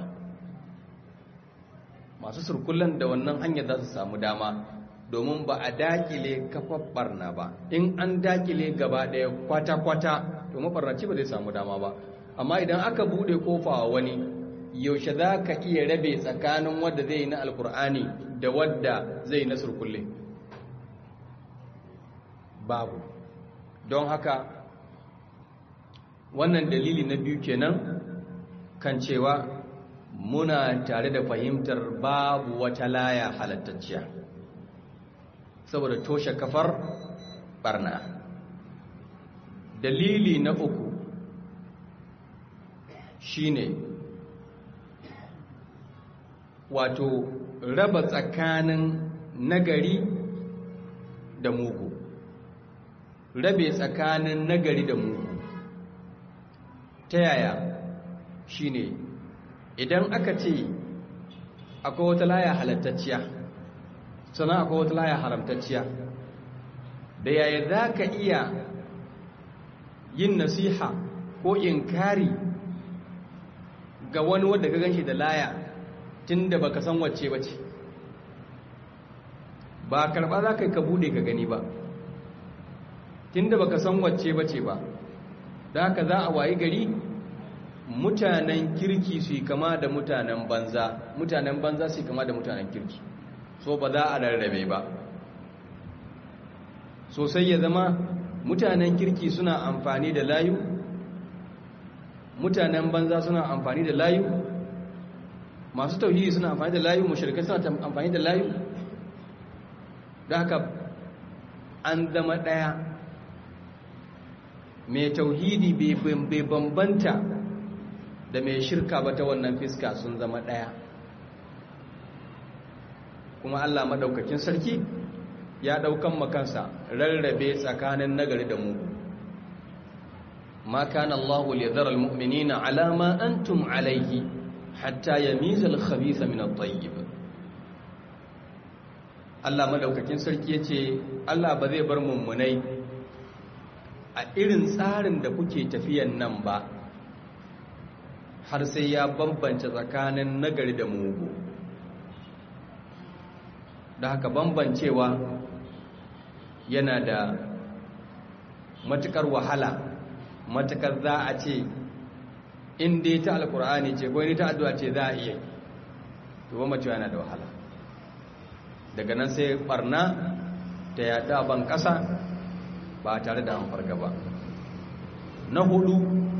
masu surkullen da wannan hanyar za su samu dama domin ba a dakile kafar barna ba in an dakile gaba ɗaya kwata-kwata to mabarnaci ba zai samu dama ba amma idan aka bude kofa wa wani yaushe za ka iya rabe tsakanin wadda zai yi na alkur'ani da wadda zai na surkulle babu don haka wannan dalili na biyu kenan kan cewa muna tare da fahimtar babu wata laya halattacciya saboda toshe kafar barna dalili na uku shine wato raba tsakanin nagari da mugu rabe tsakanin nagari da mugu ta yaya shine idan aka ce akwai wata laya halattacciya sannan akwai wata laya haramtacciya da yaya za ka iya yin nasiha ko inkari ga wani wadda ka ganshi da laya tun da baka san wacce bace ba karba za ka yi ka bude ka gani ba tun da baka san wacce bace ba da haka za a wayi gari mutanen kirki su yi kama da mutanen banza mutanen banza su yi kama da mutanen kirki so ba za a rarrabe ba sosai ya zama mutanen kirki suna amfani da layu mutanen banza suna amfani da layu masu tauhidi suna amfani da layu mushrikai suna amfani da layu da haka an zama ɗaya mai tauhidi bai bambanta da mai shirka ba ta wannan fiska sun zama ɗaya kuma Allah maɗaukakin sarki ya ɗaukan makansa rarrabe tsakanin nagari da mu ma kana Allah liyadhara almu'minina ala ma antum alayhi hatta yamiza al-khabitha min at-tayyib Allah madaukakin sarki yace Allah ba zai bar mummunai a irin tsarin da kuke tafiyan nan ba har sai ya bambance tsakanin nagari da mugu da haka bambancewa yana da matukar wahala matukar za a ce in dai ta alkur'ani ce ko ni ta addu'a ce za a iya to bambancewa yana da wahala daga nan sai barna ta yada ban kasa ba tare da an farga ba na hudu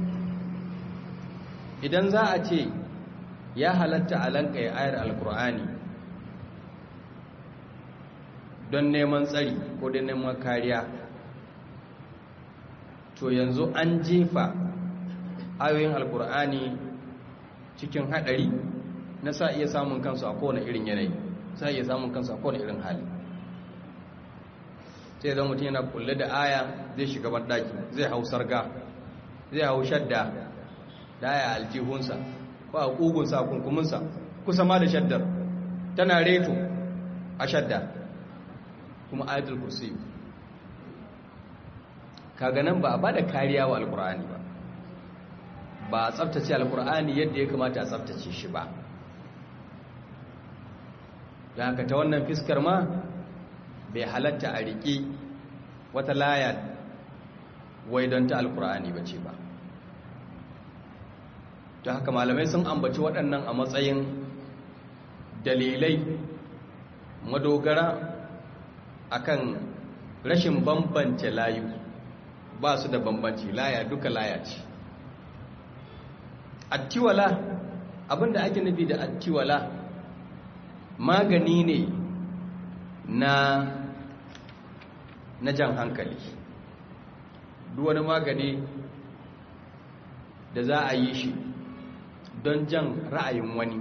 idan za a ce ya halatta a lankaye ayar alkur'ani don neman tsari ko don neman kariya to yanzu an jefa ayoyin alkur'ani cikin hadari na sa iya samun kansu a kowane irin yanayi sa iya samun kansu a kowane irin hali sai zan mutum yana kulle da aya zai shiga bandaki zai hau sarga zai hau shadda da aya aljihunsa ko a ƙugunsa a kunkuminsa kusa ma da shaddar tana reto a shadda kuma ayatul kursi kaga nan ba a bada kariya wa alkur'ani ba ba a tsaftace alkur'ani yadda ya kamata a tsaftace shi ba da haka ta wannan fiskar ma bai halatta a riƙe wata laya wai don ta alkur'ani ba ce ba ta haka malamai sun ambaci waɗannan a matsayin dalilai madogara akan rashin bambance layu ba su da bambanci laya duka laya ce attiwala abinda ake nufi da attiwala magani ne na na jan hankali duk wani magani da za a yi shi don jan ra'ayin wani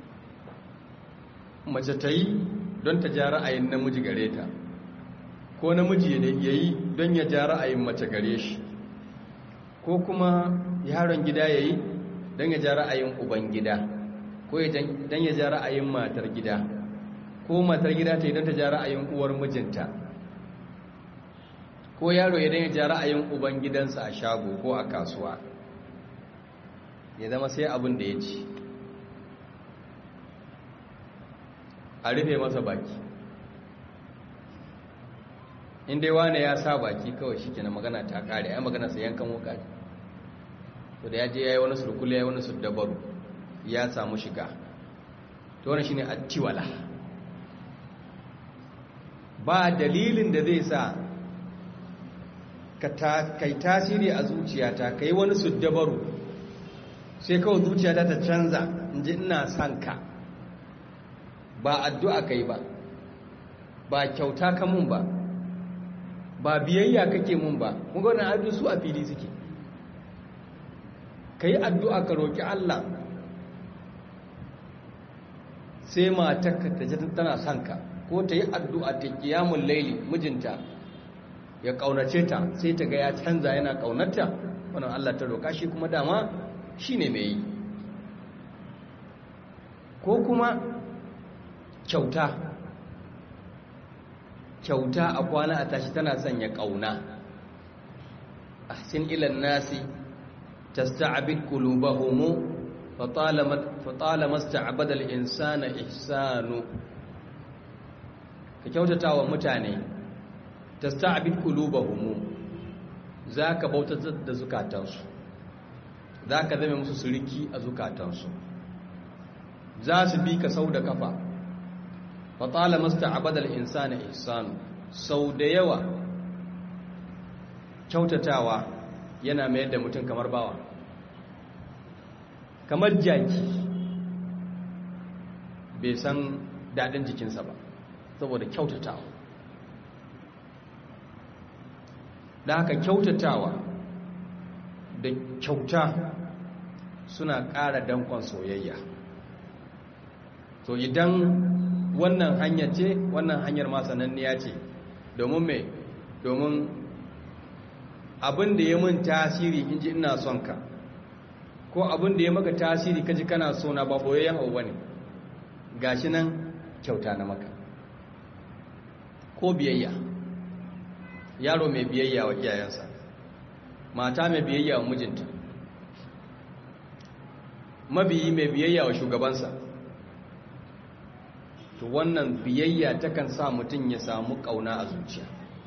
mace ta yi don ta ja ra'ayin namiji gare ta ko namiji ya yi don ya ja ra'ayin mace gare shi ko kuma yaron gida ya yi don ya ja ra'ayin uban gida ko don ya ja ra'ayin matar gida ko matar gida ta yi don ta ja ra'ayin uwar mijinta ko yaro ya don ya ja ra'ayin uban gidansa a shago ko a kasuwa ya zama sai abin da ya ci a rufe masa baki in dai wane ya sa baki kawai shi kenan magana ta kare ai magana sai yankan wuka ne to da ya je yayi wani sulkul yayi wani suddabaru ya samu shiga to wannan shine attiwala ba dalilin da zai sa ka kai tasiri a zuciyata kai wani suddabaru sai kawai zuciyata ta canza in ji ina son ka ba addu'a kai ba ba kyauta ka mun ba ba biyayya kake mun ba kun ga wannan addu'a su a fili suke kai addu'a ka roki Allah sai matarka ta ji tana son ka ko ta yi addu'a ta qiyamul laili mijinta ya kaunace ta sai ta ga ya canza yana kaunarta wannan Allah ta roka shi kuma dama shine mai yi ko kuma kyauta kyauta a kwana a tashi tana sanya ƙauna ahsin ilan nasi tasta'bid qulubahum fatalama sta'bada al-insana ihsanu ka kyautata wa mutane tasta'bid qulubahum zaka bautar da zukatansu zaka zame musu suriki a zukatansu za su bi ka sau da kafa fatala masta abadal insani ihsanu sau da yawa kyautatawa yana mayar da mutum kamar bawa kamar jaki bai san daɗin jikinsa ba saboda kyautatawa da haka kyautatawa da kyauta suna ƙara dankon soyayya to idan wannan hanya ce wannan hanyar ma sananniya ce domin me domin abin da ya mun tasiri in ji ina son ka ko abin da ya maka tasiri kaji kana so na ba boyayyen abu bane gashi nan kyauta na maka ko biyayya yaro mai biyayya wa iyayensa mata mai biyayya wa mijinta mabiyi mai biyayya wa shugabansa to wannan biyayya takan sa mutum ya samu kauna a zuciya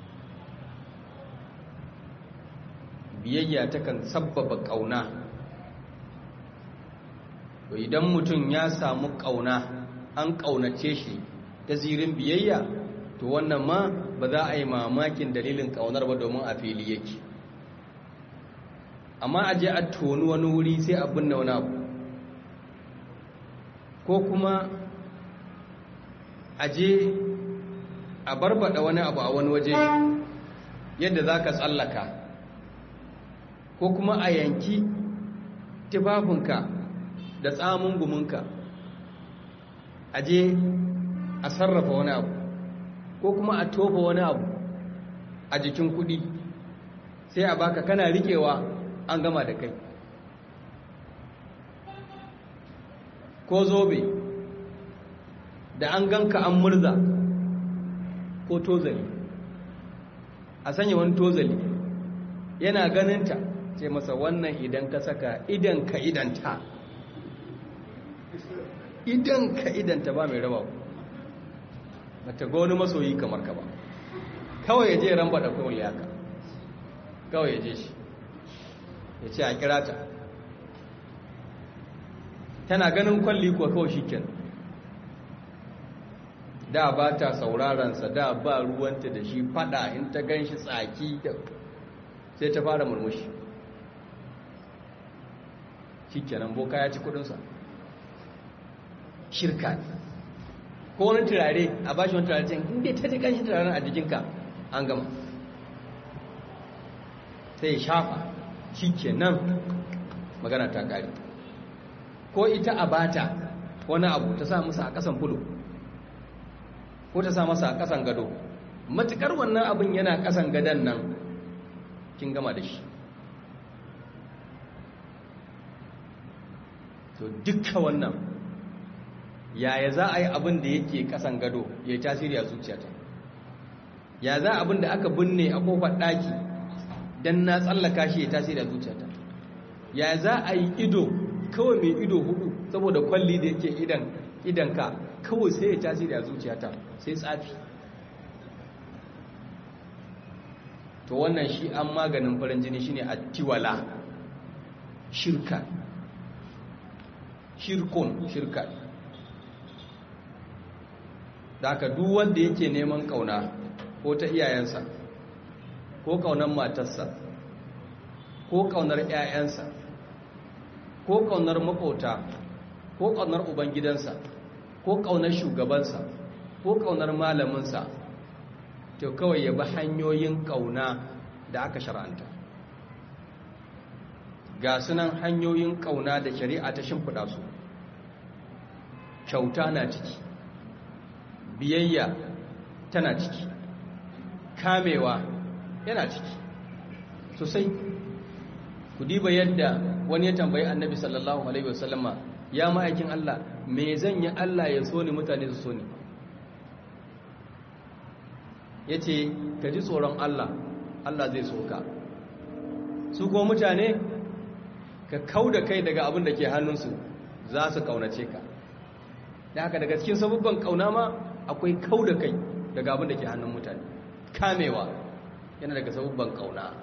biyayya takan sabbaba kauna to idan mutum ya samu kauna an kaunace shi ta zirin biyayya to wannan ma ba za a yi mamakin dalilin kaunar ba domin a fili yake amma a je a toni wani wuri sai a binne wani abu ko kuma a je a barbada wani abu a wani waje yadda za ka tsallaka ko kuma a yanki tufafinka da tsamun guminka a je a sarrafa wani abu ko kuma a tofa wani abu a jikin kudi sai a baka kana rikewa an gama da kai ko zobe da an ganka an murza ko tozali a sanya wani tozali yana ganinta ce masa wannan idan ka saka idan ka idanta idan ka idanta ba mai raba ba ta wani masoyi kamar ka ba kawai ya je ramba da kawai yaka kawai ya je shi ya ce a kira ta tana ganin kwalli kuwa kawai shi ken da ba ta saurarensa da ba ruwanta da shi fada in ta gan shi tsaki sai ta fara murmushi shi kenan boka ya ci kudinsa shirka ko wani turare a bashi wani turare inda ta ji kanshi turaren a jikinka an gama sai ya shafa shi kenan magana ta kare ko ita a bata wani abu ta sa musa a kasan fulo ko ta sa masa a kasan gado matukar wannan abin yana kasan gadon nan kin gama da shi to dukka wannan yaya za a yi abin da yake kasan gado ya yi tasiri a zuciyata ya za abin da aka binne a kofar ɗaki don na tsallaka shi ya tasiri a zuciyata ya za a yi ido kawai mai ido hudu saboda kwalli da yake idan idanka kawai sai ya tasiri a zuciyata sai tsafi to wannan shi an maganin farin jini shine attiwala shirka shirkun shirka da aka duk wanda yake neman kauna ko ta iyayensa ko kaunar matarsa ko kaunar 'ya'yansa ko kaunar makota ko kaunar ubangidansa ko kaunar shugabansa ko kaunar malaminsa to kawai ya bi hanyoyin kauna da aka shara'anta ga sunan hanyoyin kauna da shari'a ta shimfiɗa su kyauta na ciki biyayya tana ciki kamewa yana ciki sosai ku diba yadda wani ya tambayi annabi sallallahu alaihi wasallama ya ma'aikin Allah me zan yi Allah ya so ni mutane su so ni ya ce ka ji tsoron Allah Allah zai so ka su ko mutane ka kau da kai daga abin da ke hannunsu za su kaunace ka da haka daga cikin sabubban kauna ma akwai kau da kai daga abin da ke hannun mutane kamewa yana daga sabubban kauna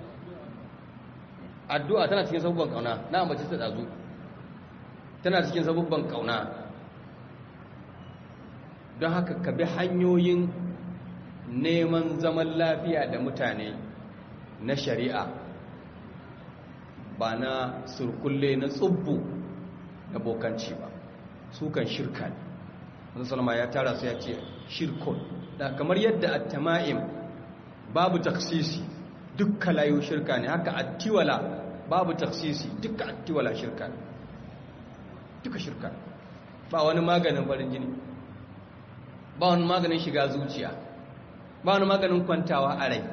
addu'a tana cikin sabubban kauna na ambaci ta dazu tana cikin sabubban kauna don haka ka bi hanyoyin neman zaman lafiya da mutane na shari'a ba na surkulle na tsubbu na bokanci ba su kan shirka ne salama ya tara sai ya ce shirkun da kamar yadda at-tama'im babu taksisi dukkan layu shirka ne haka attiwala babu taksisi dukkan attiwala shirka ne duka shirka ba wani maganin farin jini ba wani maganin shiga zuciya ba wani maganin kwantawa a rai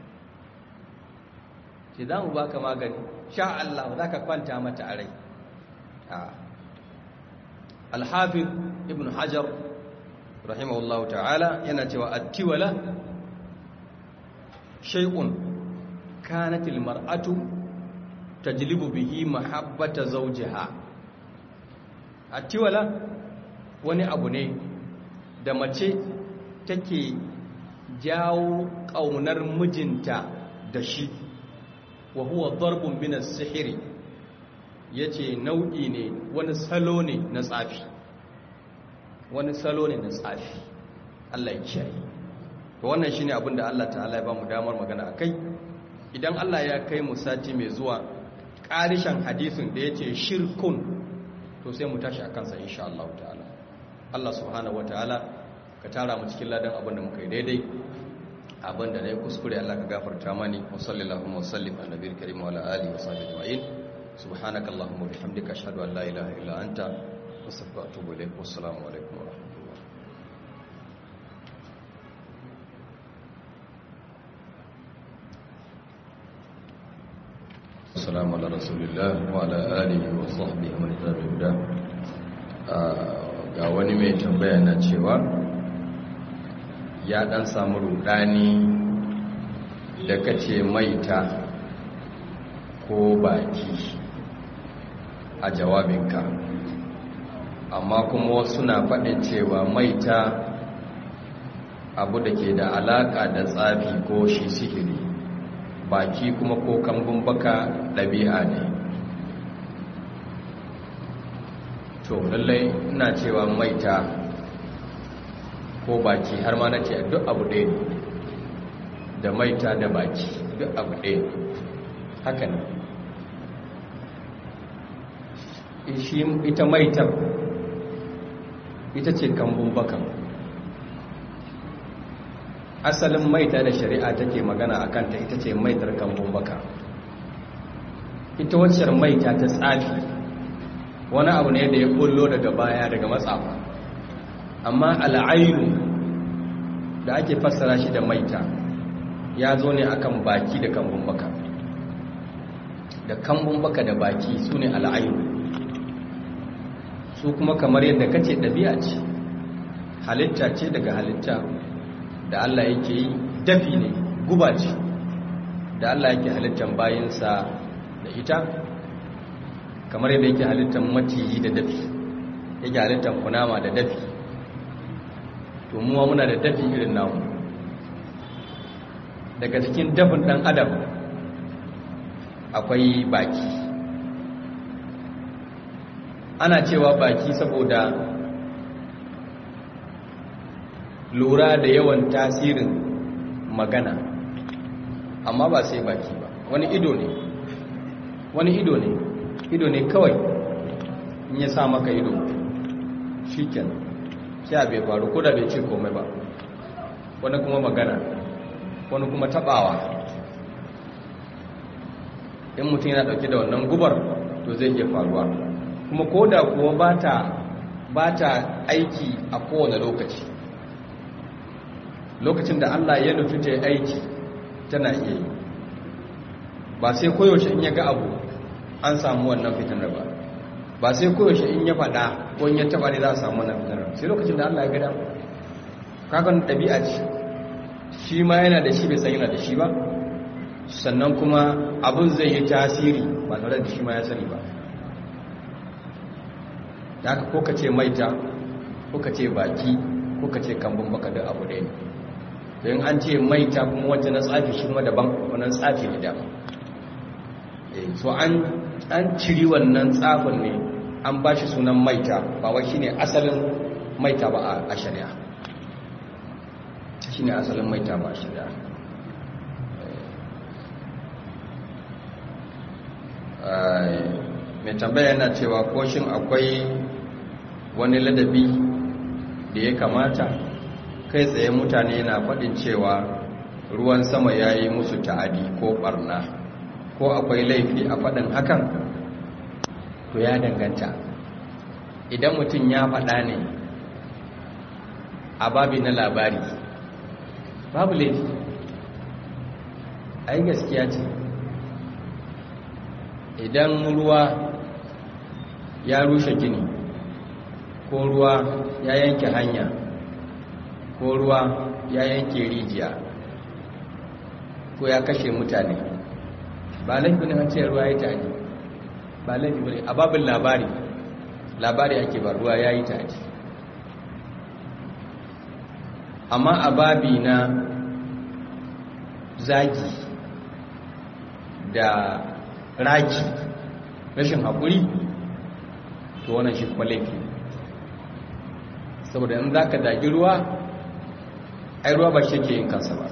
ce za mu baka magani sha Allah za ka kwanta mata a rai alhafiz ibn hajar rahimahullahu ta'ala yana cewa attiwala shay'un kanatil mar'atu tajlibu bihi mahabbata zawjiha attiwala wani abu ne da mace take jawo ƙaunar mijinta da shi wa huwa darbun min as-sihri yace nau'i ne wani salo ne na tsafi wani salo ne na tsafi Allah ya kiyaye to wannan shine abin da Allah ta'ala ya ba mu damar magana akai idan Allah ya kai mu sati mai zuwa ƙarishan hadisin da yace shirkun to sai mu tashi akan sa insha Allah ta'ala Allah subhanahu wataala ka tara mu cikin ladan abin da muka yi daidai abin da na yi kuskure Allah ka gafarta mani wa sallallahu wa sallim ala nabiyil karim wa ala alihi wa sahbihi ajma'in subhanaka allahumma wa bihamdika ashhadu an la ilaha illa anta astaghfiruka wa atubu ilaik wa assalamu alaikum wa rahmatullah assalamu ala rasulillah wa ala alihi wa sahbihi man tabi'a ga wani mai tambaya na cewa ya dan samu rudani da kace maita ko baki a jawabinka amma kuma wasu na faɗin cewa maita abu da ke da alaƙa da tsafi ko shi sihiri baki kuma ko kambun baka ɗabi'a ne to lallai ina cewa maita ko baki har ma na ce duk abu ɗaya ne da maita da baki duk abu ɗaya ne haka ne ita maitar ita ce kambun bakan asalin maita da shari'a take magana a kanta ita ce maitar kambun baka ita waccar maita ta tsafi wani abu ne da ya kullo daga baya daga matsafa amma al'ainu da ake fassara shi da maita ya zo ne akan baki da kambun baka da kambun baka da baki su ne al'ainu su kuma kamar yadda kace ɗabi'a ce halitta ce daga halitta da Allah yake yi dafi ne guba ce da Allah yake halittan bayinsa da ita kamar yadda yake halittan maciji da dafi yake halittan kunama da dafi to muwa muna da dafi irin namu daga cikin dafin ɗan adam akwai baki ana cewa baki saboda lura da yawan tasirin magana amma ba sai baki ba wani ido ne wani ido ne ido ne kawai in ya sa maka ido shiken sai bai faru ko da bai ce komai ba wani kuma magana wani kuma tabawa in mutum yana dauke da wannan gubar to zai iya faruwa kuma ko da kuwa ba ta aiki a kowane lokaci lokacin da Allah ya nufi ta aiki tana iya yi ba sai koyaushe in ya ga abu an samu wannan fitinar ba ba sai koyaushe in ya faɗa ko in ya taɓa ne za a samu wannan fitinar sai lokacin da Allah ya gada kakan ɗabi'a ce shi ma yana da shi bai san yana da shi ba sannan kuma abin zai yi tasiri ba tare da shi ma ya sani ba da haka ko ka ce maita ko ka ce baki ko ka ce kambun baka da abu ɗaya don an ce maita kuma wacce na tsafi shi kuma daban wannan tsafi ne dama so an ciri wannan tsafin ne an ba shi sunan maita ba wa shi ne asalin maita ba a shari'a shi ne asalin maita ba a shari'a mai tambaya yana cewa ko shin akwai wani ladabi da ya kamata kai tsaye mutane na faɗin cewa ruwan sama ya yi musu ta'adi ko ɓarna ko akwai laifi a faɗin hakan to ya danganta idan mutum ya faɗa ne a babi na labari babu laifi ai gaskiya ce idan ruwa ya rushe gini ko ruwa ya yanke hanya ko ruwa ya yanke rijiya ko ya kashe mutane ba laifi ne an ce ruwa ya tani ba laifi ba ne a babin labari labari ake ba ruwa ya yi tani amma a babi na zagi da raki rashin haƙuri to wannan shi kuma laifi saboda in za ka zagi ruwa ai ruwa ba shi ke yin kansa ba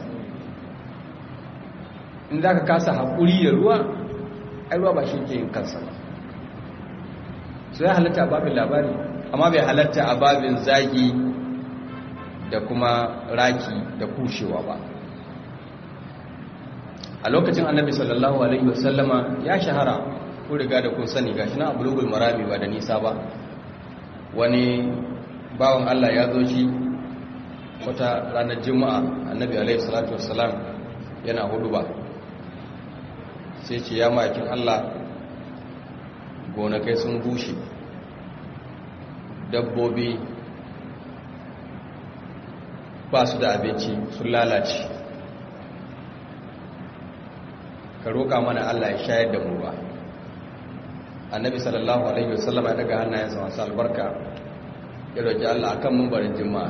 in za ka kasa haƙuri da ruwa ai ruwa ba shi ke yin kansa ba su ya halatta a babin labari amma bai halatta a babin zagi da kuma raki da kushewa ba a lokacin annabi sallallahu alaihi wasallama ya shahara ko riga da kun sani gashi na abulugul marami ba da nisa ba wani bawan Allah ya zo shi wata ranar juma'a annabi alaihi salatu wassalam yana hudu ba sai ce ya makin Allah gonakai sun bushe dabbobi ba su da abinci sun lalace ka roƙa mana Allah ya shayar da mu ba annabi sallallahu alaihi wasallam ya daga hannayensa masu albarka ya roƙi Allah akan mumbarin jima'a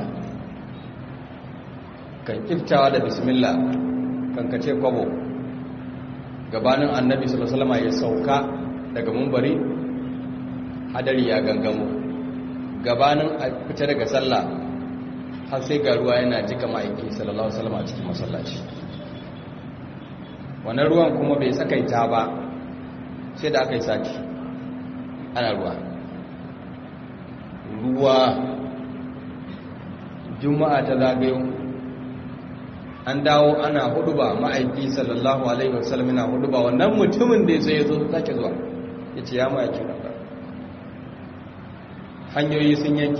kan kiftawa da bismillah kan kace kwabo gabanin annabi sallallahu alaihi wasallam ya sauka daga mumbari hadari ya gangamo gabanin a fita daga sallah har sai ga ruwa yana jika ma'aiki sallallahu alaihi wasallam a cikin masallaci wannan ruwan kuma bai tsakaita ba sai da aka yi sati ana ruwa ruwa juma'a ta zagayo an dawo ana hudu ba ma'aiki sallallahu alaihi wasallam yana hudu ba wannan mutumin da sai ya zo sake zuwa ya ce ya ma'aiki rabar hanyoyi sun yanki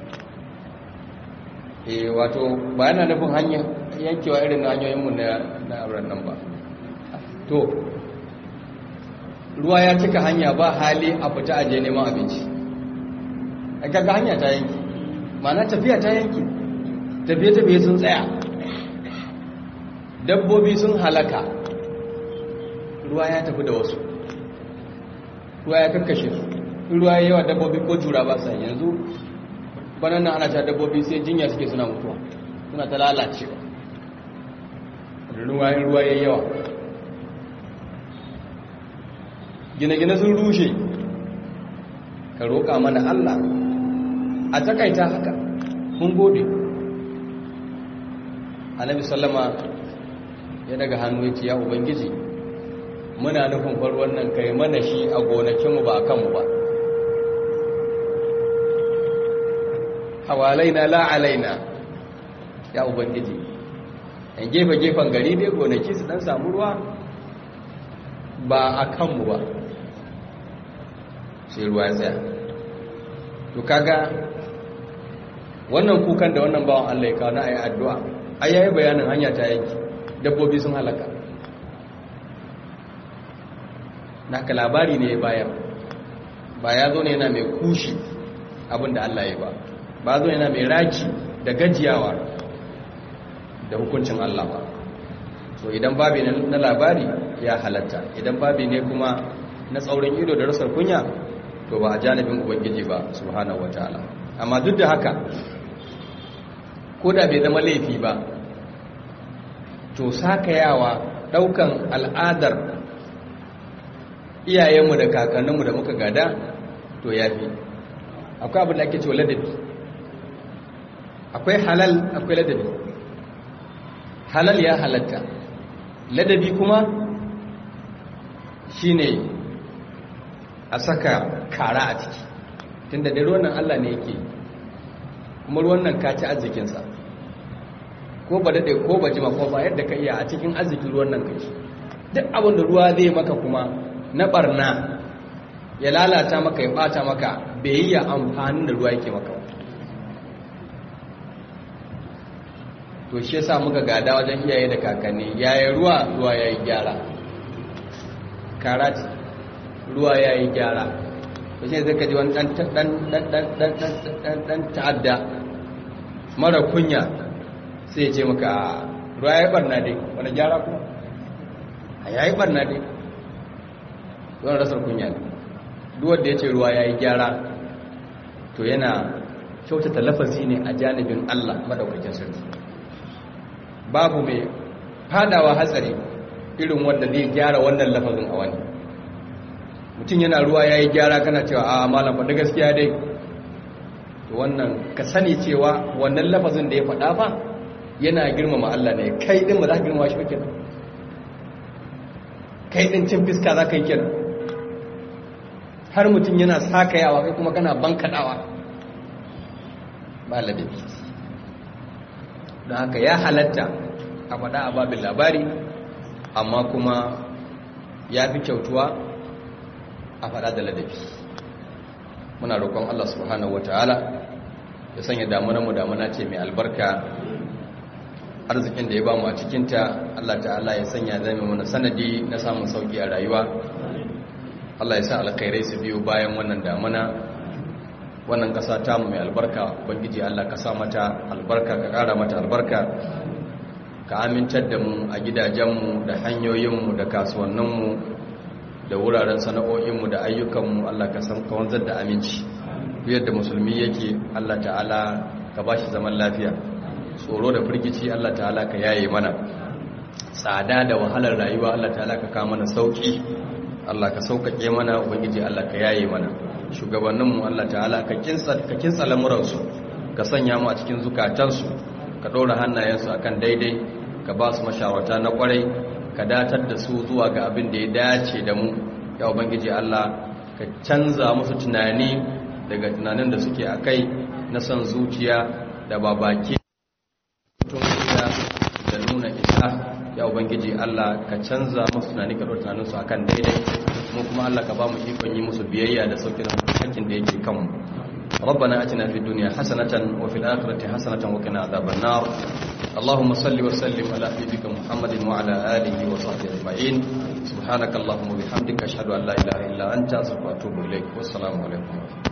e wato ba yana nufin hanyar yankewa irin hanyoyinmu na auren nan ba to ruwa ya cika hanya ba hali a fita aje neman abinci a kaga hanya ta yanki mana tafiya ta yanki tafiye-tafiye sun tsaya dabbobi sun halaka ruwa ya tafi da wasu ruwa ya kakkashe su ruwa ya yawa dabbobi ko tura ba sa yanzu banan nan ana ta dabbobi sai jinya suke suna mutuwa suna ta lalacewa ruwa ruwa ya yawa gine-gine sun rushe ka roƙa mana Allah a takaita haka mun gode annabi sallama ya daga hannu ya ce ya ubangiji muna nufin far wannan kai mana shi a gonakinmu ba a kanmu ba hawalaina la alaina ya ubangiji yan gefe-gefen gari dai gonaki su dan samu ruwa ba a kanmu ba sai ruwa ya tsaya to kaga wannan kukan da wannan bawan Allah ya kawo na ayi addu'a ai yayi bayanin hanya ta yanki dabbobi sun halaka naka labari ne ya bayar ba ya zo ne yana mai kushi abinda Allah ya ba ba zo yana mai raki da gajiyawa da hukuncin Allah ba so idan babi na labari ya halatta idan babi ne kuma na tsaurin ido da rasar kunya to ba a janibin ubangiji ba subhanahu wataala amma duk da haka ko da bai zama laifi ba to sakayawa daukan al'adar iyayenmu da kakanninmu da muka gada to yafi akwai abin da ake cewa ladabi akwai halal akwai ladabi halal ya halatta ladabi kuma shine a saka kara a ciki tunda da ruwan Allah ne yake kuma ruwan nan ka ci arzikinsa ko ba daɗe ko ba jima ko ba yadda ka iya a cikin arzikin ruwan nan ka ci duk abin da ruwa zai maka kuma na barna ya lalata maka ya ɓata maka bai yi ya amfanin da ruwa yake maka to shi yasa muka gada wajen iyaye da kakanni yayin ruwa ruwa yayi gyara karati ruwa yayi gyara to shi zai kaji wani dan dan dan dan dan dan ta'adda mara kunya sai ya ce maka ruwa yayi barna dai wani gyara kuma a yayi barna dai wannan rasar kunya ne duk wanda ya ce ruwa yayi gyara to yana kyautata lafazi ne a janibin Allah madaukakin sarki babu mai fadawa hatsari irin wanda zai gyara wannan lafazin a wani mutum yana ruwa ya yi gyara kana cewa a malam faɗi gaskiya dai to wannan ka sani cewa wannan lafazin da ya faɗa fa yana girmama Allah ne kai din ba za ka girmama shi ba kenan kai din cin fiska za ka yi kenan har mutum yana sakayawa kai kuma kana bankaɗawa ba ladabi don haka ya halatta a faɗa a babin labari amma kuma ya fi kyautuwa a faɗa da ladabi muna roƙon Allah subhanahu wata'ala ya sanya damunanmu damuna ce mai albarka arzikin da ya bamu a cikinta Allah ta'ala ya sanya zai mana sanadi na samun sauki a rayuwa Allah ya sa alkhairai su biyo bayan wannan damuna wannan ƙasa tamu mai albarka ubangiji Allah ka sa mata albarka ka ƙara mata albarka ka amintar da mu a gidajenmu da hanyoyinmu da kasuwanninmu da wuraren sana'o'inmu da ayyukanmu Allah ka san ka wanzar da aminci yadda musulmi yake Allah ta'ala ka ba shi zaman lafiya tsoro da firgici Allah ta'ala ka yaye mana tsada da wahalar rayuwa Allah ta'ala ka kawo mana sauki Allah ka sauƙaƙe mana ubangiji Allah ka yaye mana shugabanninmu Allah ta'ala ka kinsa lamuransu ka sanya mu a cikin zukatansu ka ɗora hannayensu a kan daidai ka ba su mashawarta na ƙwarai ka datar da su zuwa ga abin da ya dace da mu ya ubangiji Allah ka canza musu tunani daga tunanin da suke a kai na son zuciya da babake da nuna isa ya ubangiji Allah ka canza musu tunani ka ɗora tunaninsu a kan daidai mu kuma Allah ka ba mu ikon yi musu biyayya da sauƙin hakkin da yake kanmu ربنا اتنا في الدنيا حسنه وفي الاخره حسنه وقنا عذاب النار اللهم صل وسلم على حبيبك محمد وعلى اله وصحبه اجمعين سبحانك اللهم وبحمدك اشهد ان لا اله الا انت استغفرك واتوب اليك والسلام عليكم